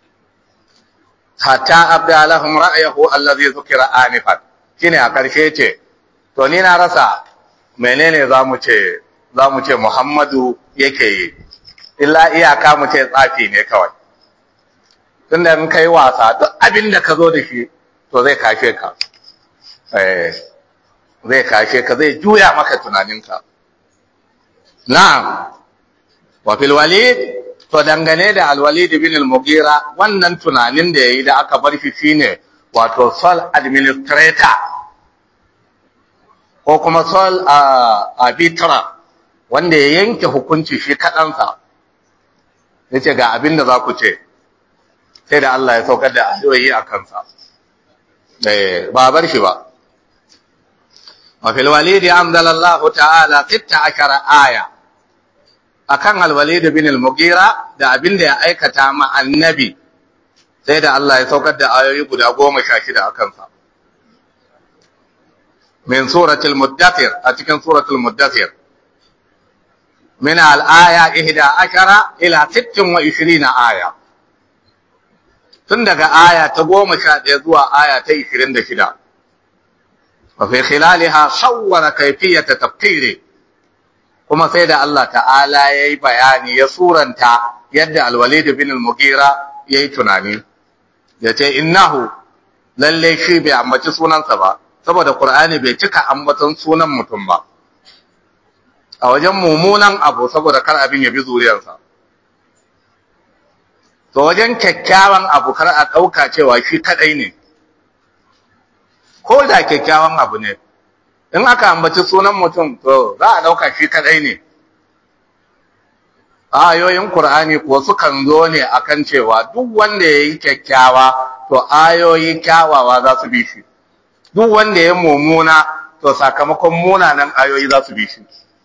hatta abda lahum ra'yahu allazi zukira anifan shine a karshe ce to ni na rasa menene zamu ce zamu ce Muhammadu yake yi illa iyaka mu ce tsafi ne kawai tunda in kai wasa duk abin da ka zo da shi to zai kashe ka eh zai kashe ka zai juya maka tunaninka na'am wa fil walid to dangane da al-walid bin al-mughira wannan tunanin da yayi da aka bar shi shine wato sole administrator ko kuma sole arbitra wanda ya yanke hukunci shi kaɗansa ya ce ga abin da za ku ce sai da Allah ya saukar da ayoyi a kansa ba bar shi ba wafil walidi amdalallahu ta'ala sitta akara aya akan alwalid bin al-mugira da abin da ya aikata ma annabi sai da Allah ya saukar da ayoyi guda goma sha shida a kansa min suratul muddathir a cikin suratul muddathir من الآية إحدى عشر إلى ست وعشرين آية تندق آية تقوم شاد يزوى آية تيشرين دشدا وفي خلالها صور كيفية تفكيره kuma sai da Allah ta'ala ya yi bayani ya suranta yadda alwalid bin al-mugira ya yi tunani ya ce innahu lalle shi bai ambaci sunansa ba saboda Qur'ani bai cika ambaton sunan mutum ba a wajen mummunan abu saboda kar abin ya bi zuriyarsa. To wajen kyakkyawan abu kar a ɗauka cewa shi kaɗai ne, ko da kyakkyawan abu ne, in aka ambaci sunan mutum to za a ɗauka shi kaɗai ne. Ayoyin Kur'ani kuwa sukan zo ne akan cewa duk wanda ya yi kyakkyawa to ayoyi kyawawa za su bi shi, duk wanda ya mummuna to sakamakon munanan ayoyi za su bi shi.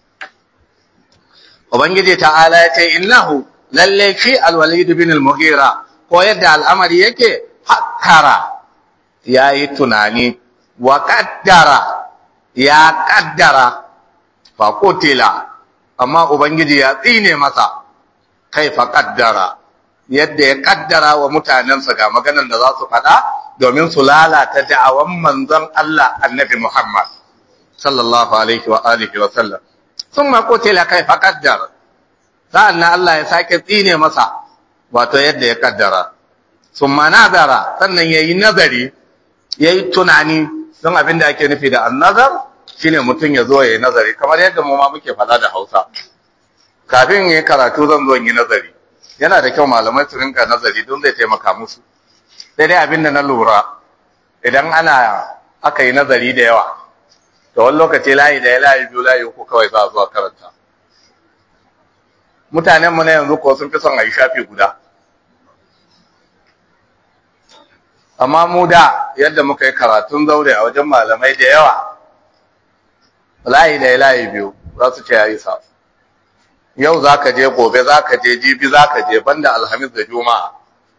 Ubangiji ta'ala ya ce, Innahu, lalle shi alwalid bin al-Mughira, ko yadda al'amari yake, hakkara ya yi tunani, wa kaddara ya kaddara, fa kotila, amma Ubangiji ya tsine masa, kai fa kaddara, yadda ya kaddara wa mutanensa ga maganan da za su faɗa domin su lalata da'awan manzon Allah annabi Muhammad, sallallahu alaihi wa alihi wa sallam. sun makotila kai faƙaddar sa'an na Allah ya sake tsine masa wato yadda ya ƙaddara sun manazara sannan ya yi nazari ya yi tunani don abin da ake nufi da annazar shi ne mutum ya zo ya yi nazari kamar yadda mu ma muke faɗa da hausa kafin yi karatu zan zo yi nazari yana da kyau malamai su rinka nazari don zai taimaka musu sai dai abin da na lura idan ana aka yi nazari da yawa da wani lokaci layi da ya layi biyu layi uku kawai za a zuwa karanta mutanenmu na yanzu ko sun fi son a yi shafi guda amma mu da yadda muka yi karatun zaure a wajen malamai da yawa layi da ya layi biyu za su ce ya yi sa yau za ka je gobe za ka je jibi za ka je banda alhamis da juma'a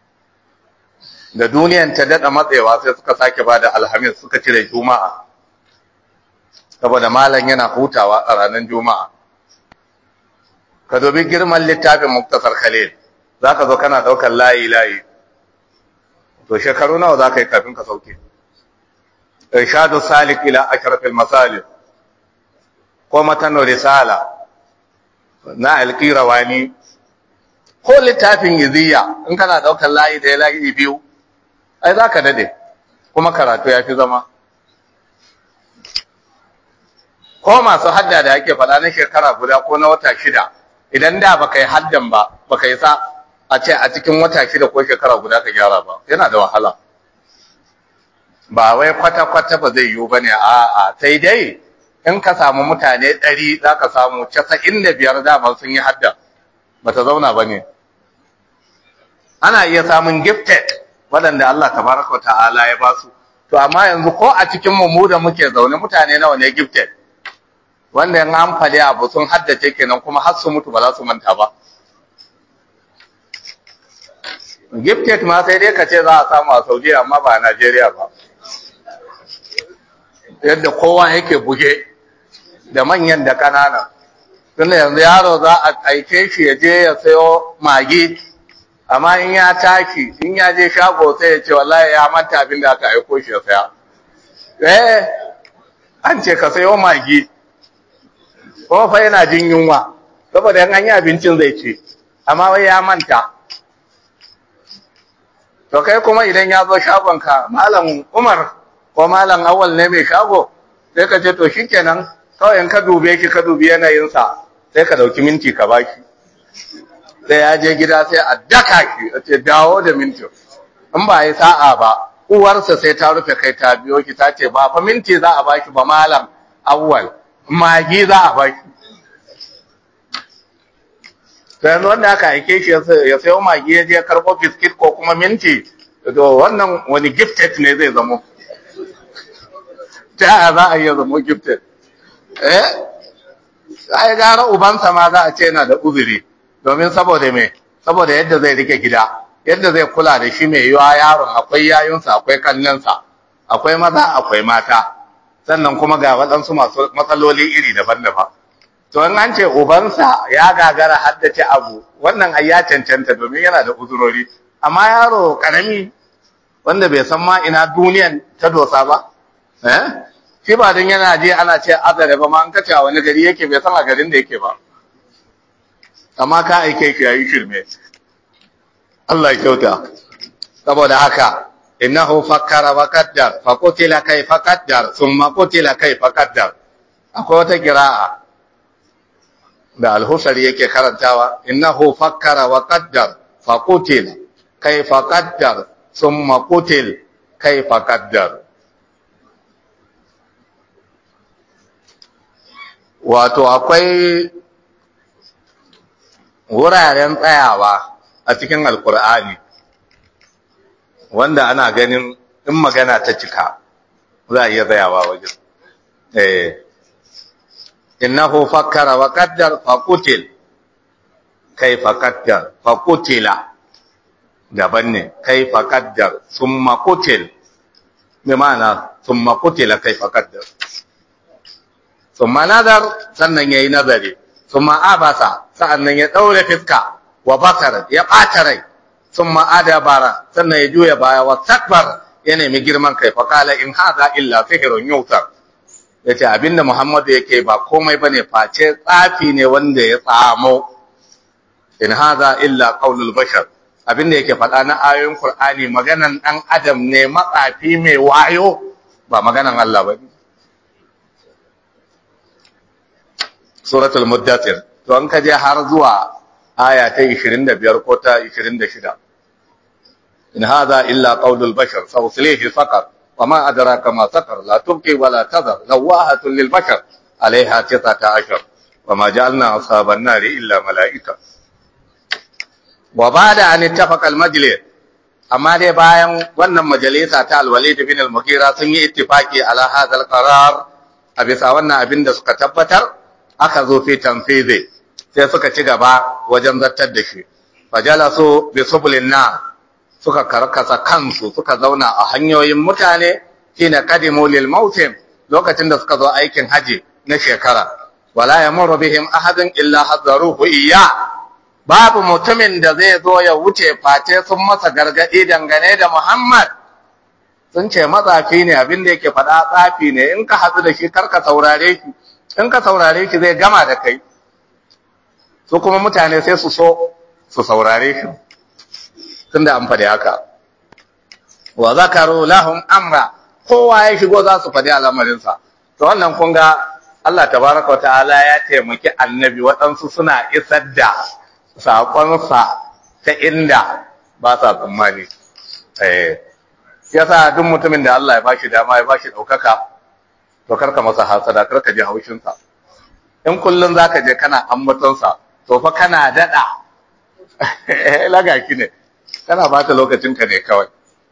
da duniyan ta daɗa matsewa sai suka sake ba da alhamis suka cire juma'a saboda malam yana hutawa a ranar juma'a ka dubi girman littafin muktasar khalil za ka zo kana ɗaukar layi-layi to shekaru nawa za ka yi kafin ka sauke irshadu salik ila ashrafil masalih ko matano risala na alqirawani ko littafin iziya in kana daukar layi da layi biyu ai zaka dade kuma karatu yafi zama ko masu hadda da yake faɗa na shekara guda ko na wata shida idan da baka yi haddan ba baka yi sa a ce a cikin wata shida ko shekara guda ka gyara ba yana da wahala ba wai kwata-kwata ba zai yiwu ba ne a'a sai dai in ka samu mutane ɗari za ka samu casa'in da biyar dama sun yi hadda ba ta zauna ba ne ana iya samun gifted waɗanda Allah tabaraka wa ta'ala ya ba su to amma yanzu ko a cikin mu da muke zaune mutane nawa ne gifted wanda in an fade abu sun haddace kenan kuma har su mutu ba za su manta ba gifted ma sai dai ka ce za a samu a Saudi amma ba a Najeriya ba yadda kowa yake buge da manyan da kanana tunda yanzu yaro za a aike shi ya je ya sayo magi amma in ya tashi in ya je shago sai ya ce wallahi ya manta abin da aka aiko shi ya saya eh an ce ka sayo magi kuma fa yana jin yunwa saboda yan an yi abincin zai ce amma wai ya manta to kai kuma idan ya zo shagonka malam umar ko malam awal ne mai shago sai ka ce to shikenan kawai in ka dube shi ka dubi yanayinsa sai ka dauki minti ka baki sai ya je gida sai a daka shi a ce dawo da minti in ba yi sa'a ba uwarsa sai ta rufe kai ta biyo ki ta ce ba fa minti za a baki ba malam awwal magi za a baki sai yanzu wanda aka aike shi ya sayo magi ya je karɓo biskit ko kuma minti to wannan wani gifted ne zai zamo ta za a iya zamo gifted eh ai gara ubansa ma za a ce yana da uzuri domin saboda me saboda yadda zai rike gida yadda zai kula da shi mai yiwa yaron akwai yayunsa akwai kannansa akwai maza akwai mata sannan kuma ga waɗansu masu matsaloli iri daban-daban to in an ce ubansa ya gagara haddace abu wannan ai ya cancanta domin yana da uzurori amma yaro karami wanda bai san ma ina duniyan ta dosa ba eh shi ba don yana je ana ce azare ba ma an kace a wani gari yake bai san a garin da yake ba amma ka aike shi yayi shirme Allah ya kyauta saboda haka innahu fakkara wa qaddar fa qutila kayfa qaddar thumma qutila kayfa qaddar akwai wata qira'a da al-husari yake karantawa innahu fakkara wa qaddar fa qutila kayfa qaddar thumma qutil kayfa qaddar wato akwai wuraren tsayawa a cikin alkur'ani wanda ana ganin in magana ta cika za a iya tsayawa wajen eh innahu fakkara wa qaddar fa qutil kaifa qaddar fa qutila daban ne kaifa qaddar summa qutil bi ma'ana summa qutila kaifa qaddar summa nazar sannan yayi nazari summa abasa sa'annan ya daure fiska wa basar ya bata rai summa adabara sannan ya juya baya wa takbar ya nemi girman kai fa kala in hadha illa sihrun yutar yace abinda Muhammadu yake ba komai bane face tsafi ne wanda ya tsamo in hadha illa qaulul bashar abinda yake faɗa na ayoyin Qur'ani maganan dan adam ne matsafi mai wayo ba maganan Allah bane suratul muddathir to an kaje har zuwa aya ta 25 ko ta 26 in hadha illa qawlul bashar sawslihi saqar wama adraka ma saqar la tubqi wa la tadhar lawahatun lil bashar alaiha 19 wama ja'alna ashaban nari illa malaika wa ba'da an ittafaqa al majlis amma dai bayan wannan majalisa ta al-walid bin al-mughira sun yi ittifaki ala hadha al-qarar a bisa wannan abin da suka tabbatar aka zo fi tanfizi sai suka ci gaba wajen zartar da shi fajalasu bi sublin na suka karkasa kansu suka zauna a hanyoyin mutane kina qadimu lil mautim lokacin da suka zo aikin haji na shekara wala yamuru bihim ahadun illa hadaruhu iyya babu mutumin da zai zo ya wuce face sun masa gargadi dangane da Muhammad sun ce matsafi ne abin da yake faɗa tsafi ne in ka hatsu da shi karka saurare shi in ka saurare shi zai gama da kai su kuma mutane sai su so su saurare shi tunda an faɗi haka wa zakaru lahum amra kowa ya shigo za su faɗi al'amarinsa to wannan kun ga Allah tabaraka wa ta'ala ya taimaki annabi waɗansu suna isar da saƙonsa ta inda ba sa tsammani eh yasa duk mutumin da Allah ya bashi dama ya bashi ɗaukaka to karka masa hasada karka ji haushinsa in kullum zaka je kana ambatonsa to fa kana daɗa lagaki ne kana bata lokacinka ne kawai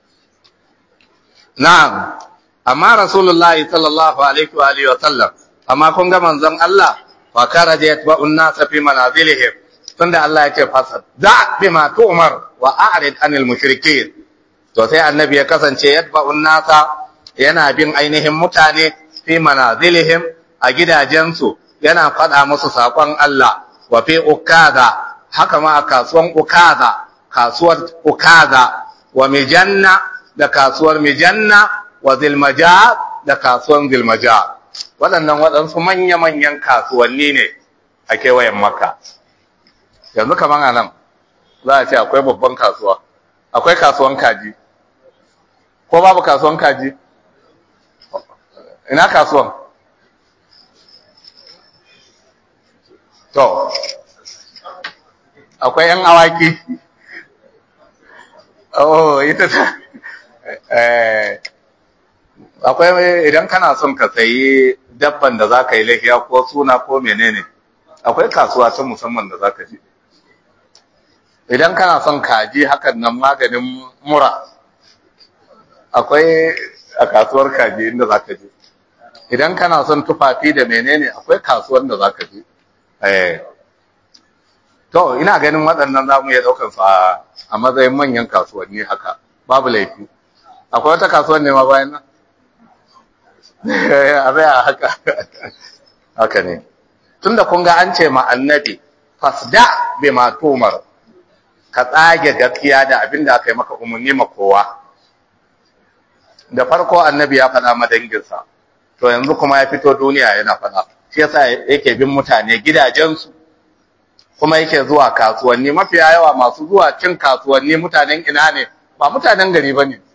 na'am amma rasulullahi sallallahu alaihi wa alihi wa sallam amma kun ga manzon Allah fa karaja yatba'un nas fi manazilihim tunda Allah ya ce fasad da bima tu'mar wa a'rid anil mushrikeen to sai annabi ya kasance yatba'un nasa yana bin ainihin mutane fi manazilihim a gidajensu yana faɗa musu saƙon Allah wa fi ukada haka ma a kasuwan ukada kasuwar ukada wa mijanna da kasuwar mijanna wa zilmaja da kasuwan zilmaja waɗannan waɗansu manya-manyan kasuwanni ne a kewayen makka yanzu kamar a nan za a ce akwai babban kasuwa akwai kasuwan kaji ko babu kasuwan kaji ina kasuwan to akwai yan awaki oh ita ta eh akwai idan kana son ka sayi dabban da za ka yi lahiya ko suna ko menene akwai kasuwa ta musamman da za ka je idan kana son kaji hakan nan maganin mura akwai a kasuwar kaji inda za ka je idan kana son tufafi da menene akwai kasuwar da za ka je to ina ganin waɗannan za mu iya ɗaukar su a matsayin manyan kasuwanni haka babu laifi akwai wata kasuwar ne ma bayan nan a zai haka haka ne tunda kun ga an ce ma annabi fasda bi ma tumar ka tsage gaskiya da abin da aka yi maka umarni ma kowa da farko annabi ya faɗa madanginsa to yanzu kuma ya fito duniya yana faɗa shi yasa yake bin mutane gidajensu kuma yake zuwa kasuwanni mafiya yawa masu zuwa cin kasuwanni mutanen ina ne ba mutanen gari ba ne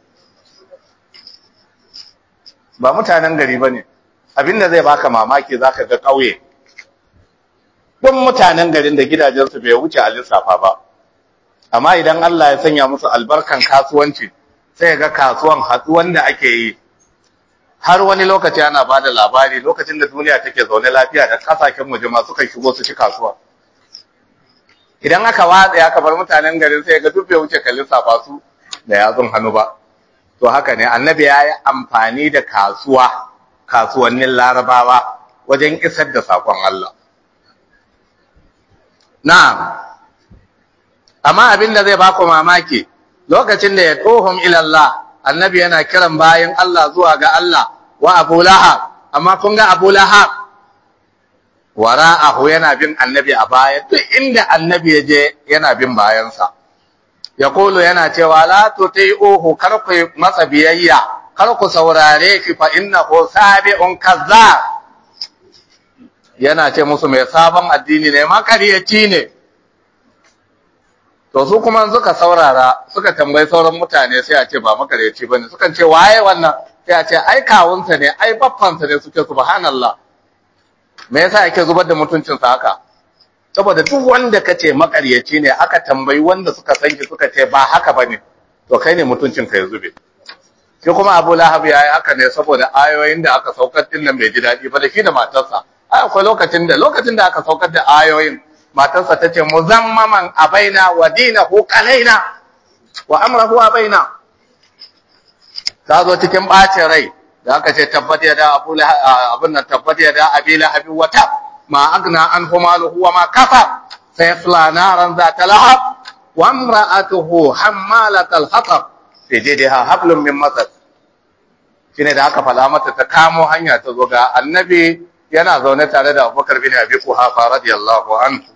ba mutanen gari ba ne abinda zai baka mamaki za ka ga ƙauye duk mutanen garin da gidajensu bai wuce a lissafa ba amma idan Allah ya sanya musu albarkan kasuwanci sai ga kasuwan hatsuwan da ake yi har wani lokaci ana ba da labari lokacin da duniya take zaune lafiya da kasashen waje ma suka shigo su ci kasuwa idan aka watsa aka bar mutanen garin sai ga duk bai wuce kallin safa su da yatsun hannu ba to haka ne annabi ya yi amfani da kasuwa kasuwannin larabawa wajen isar da sakon Allah na'am amma abin da zai baku mamaki lokacin da ya tsohon ilallah annabi yana kiran bayan Allah zuwa ga Allah wa Abu Lahab amma kun ga Abu Lahab wara'ahu yana bin annabi a baya duk inda annabi ya je yana bin bayansa ya kulu yana cewa la tuti'uhu kar ku masa biyayya kar ku saurare shi fa innahu sabi'un kazzab yana ce musu mai sabon addini ne makaryaci ne to su kuma suka saurara suka tambayi sauran mutane sai a ce ba makaryaci bane sukan ce waye wannan sai a ce ai kawunsa ne ai baffansa ne suke subhanallah me yasa yake zubar da mutuncinsa haka saboda duk wanda kace makaryaci ne aka tambayi wanda suka san shi suka ce ba haka bane to kai ne mutuncin ka ya zube shi kuma Abu Lahab yayi haka ne saboda ayoyin da aka saukar din nan bai ji dadi ba da shi da matarsa ai akwai lokacin da lokacin da aka saukar da ayoyin matarsa ta ce muzammaman abaina wa dinahu qalaina wa amrahu abaina ta zo cikin bacin rai da aka ce tabbat ya da abu abin nan tabbat ya da abi lahabi wa tab ma agna an maluhu wa ma kafa sayasla naran zata lahab wa imra'atuhu hammalat al-hatab fi jidha hablum min masad shine da aka fada mata ta kamo hanya ta zo ga annabi yana zaune tare da Abubakar bin Abi Quhafa radiyallahu anhu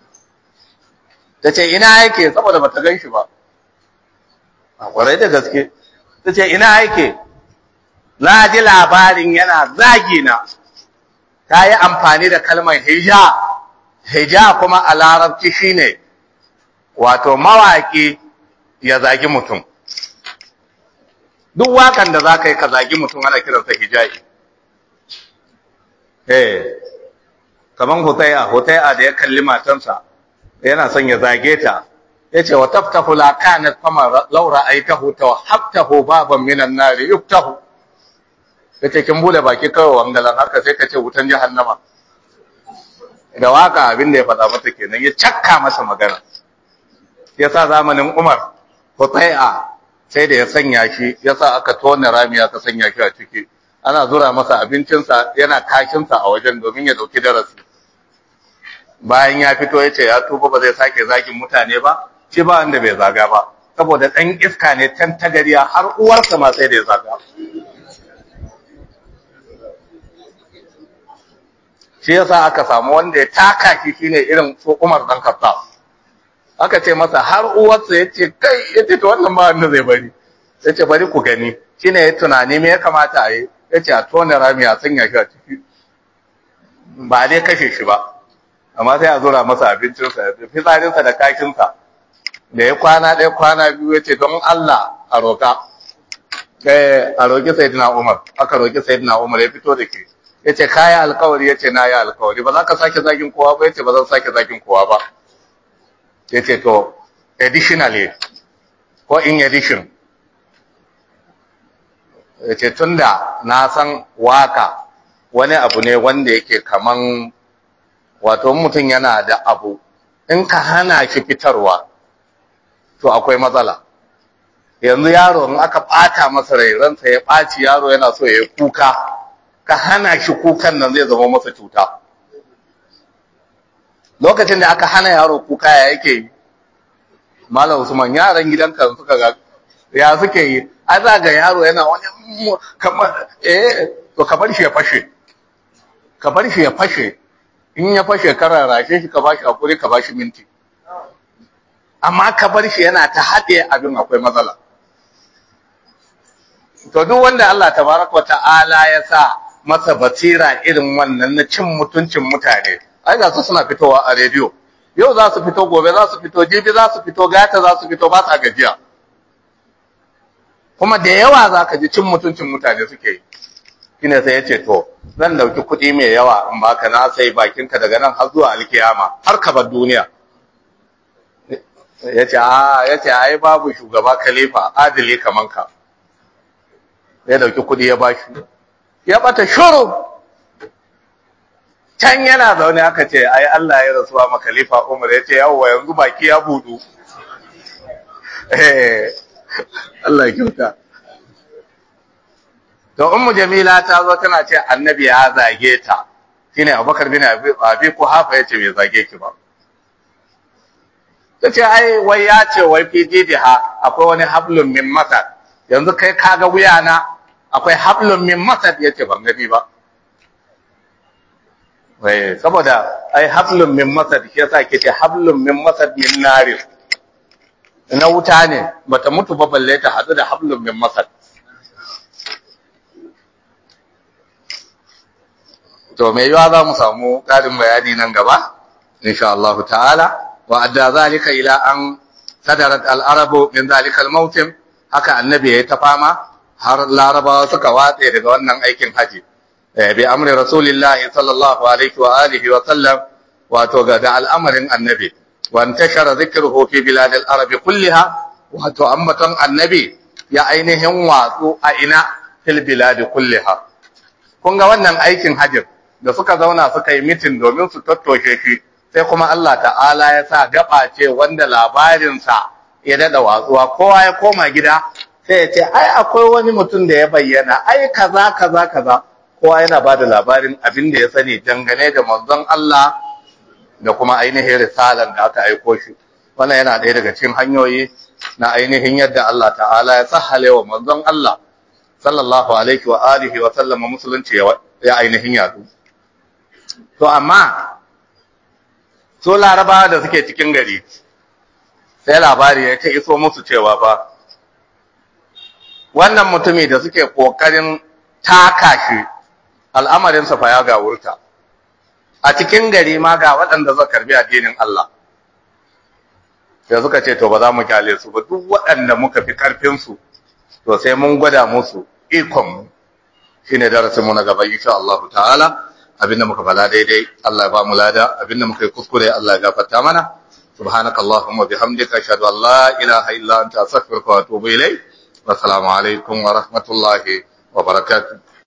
tace ina yake saboda bata gan shi ba a kwarai da gaske tace ina yake na ji labarin yana zagi na ta yi amfani da kalmar hija hija kuma a larabci shine wato mawaki ya zagi mutum duk wakan da za ka yi ka zagi mutum ana kiransa hijayi eh kaman hutaya hutaya da ya kalli matansa yana son ya zage ta yace wa taftahu la kanat fama law ra'aytahu tawhabtahu baban minan nar yuftahu yace kin bude baki kawai wangalan haka sai ka ce wutan jahannama da waka abin da ya faɗa mata kenan ya cakka masa magana yasa zamanin Umar hutaya sai da ya sanya shi yasa aka tona rami aka sanya shi a ciki ana zura masa abincinsa yana kashinsa a wajen domin ya dauki darasi bayan ya fito ya ce ya tuba ba zai sake zagin mutane ba shi ba wanda bai zaga ba saboda ɗan iska ne tan tagariya har uwarsa ma sai da ya zaga shi yasa aka samu wanda ya taka shi shine irin su Umar dan Khattab aka ce masa har uwarsa ya ce kai ya ce to wannan ba wanda zai bari ya ce bari ku gani shine ya tunani me ya kamata a yi ya ce a tona rami a sanya shi a ciki ba dai kashe shi ba amma sai a zura masa abincinsa da fitsarinsa da kakinsa da ya kwana ɗaya kwana biyu ya ce don Allah a roƙa a roƙi sayidina Umar aka roƙi sayidina Umar ya fito da ke ya ce kayi alkawari ya ce na yi alkawari ba za ka sake zagin kowa ba ya ce ba zan sake zagin kowa ba ya ce to additionally ko in addition ya ce tun da na san waka wani abu ne wanda yake kaman wato mutum yana da abu in ka hana shi fitarwa to akwai matsala yanzu yaro in aka ɓata masa rai ransa ya ɓaci yaro yana so ya yi kuka ka hana shi kukan nan zai zama masa cuta lokacin da aka hana yaro kuka ya yake yi malam usman yaran gidanka suka ga ya suke yi a za ga yaro yana wani kamar eh to ka bar shi ya fashe ka bar shi ya fashe in ya fashe ka rarrashe shi ka bashi hakuri ka bashi minti amma ka bar shi yana ta haɗe abin akwai matsala to duk wanda Allah tabaraka wa ta'ala ya sa masa basira irin wannan na cin mutuncin mutane ai ga su suna fitowa a rediyo yau za su fito gobe za su fito jibi za su fito gata za su fito ba sa gajiya kuma da yawa za ka ji cin mutuncin mutane suke yi shine sai ya ce to zan dauki kuɗi mai yawa in baka na sai bakinka daga nan har zuwa alkiyama har ka bar duniya ya ce a ya ce ai babu shugaba khalifa adili kaman ka ya dauki kuɗi ya bashi ya bata shuru can yana zaune aka ce ai Allah ya rasuwa ma khalifa Umar ya ce yawwa yanzu baki ya budu eh Allah ya kyauta to ummu jamila ta zo tana ce annabi ya zage ta shine abubakar bin abi kuhafa yace bai zage ki ba tace ai wai ya ce wai fi didiha akwai wani hablum min masad yanzu kai kaga wuyana akwai hablum min masad yace ban gani ba wai saboda ai hablum min masad shi yasa ke ce hablum min masad min nari na wuta ne bata mutu ba balle ta hadu da hablum min masad to mai yiwa za mu samu ƙarin bayani nan gaba insha Allah ta'ala wa adda zalika ila an sadarat al-arabu min zalika al-mawtim haka annabi ya ta fama har larabawa suka watse daga wannan aikin haji bi amri rasulillahi sallallahu alaihi wa alihi wa sallam wato ga da al'amarin annabi wa intashara dhikruhu fi bilad al-arab kulliha wato ambaton annabi ya ainihin watsu a ina fil bilad kulliha kun ga wannan aikin hajjin da suka zauna suka yi mitin domin su tattoshe shi sai kuma Allah ta'ala ya sa gaba ce wanda labarinsa ya dada watsuwa kowa ya koma gida sai ya ce ai akwai wani mutum da ya bayyana ai kaza kaza kaza kowa yana ba da labarin abin da ya sani dangane da manzon Allah da kuma ainihin risalan da aka aiko shi wannan yana ɗaya daga cikin hanyoyi na ainihin yadda Allah ta'ala ya sahale wa manzon Allah sallallahu alaihi wa alihi wa sallama musulunci ya ainihin yadu to amma so larabawa da suke cikin gari sai labari ya ce iso musu cewa fa wannan mutumi da suke kokarin taka shi al'amarinsa fa ya gawurta a cikin gari ma ga waɗanda zai karbi addinin Allah sai suka ce to ba za mu kyale su ba duk waɗanda muka fi karfinsu to sai mun gwada musu ikon shine darasin mu na gaba insha Allah ta'ala abinda muka fala daidai Allah ya ba mu lada abinda muka yi kuskure Allah ya gafarta mana subhanakallahumma bihamdika ashhadu an la ilaha illa anta astaghfiruka wa atubu ilayk wa assalamu alaikum wa rahmatullahi wa barakatuh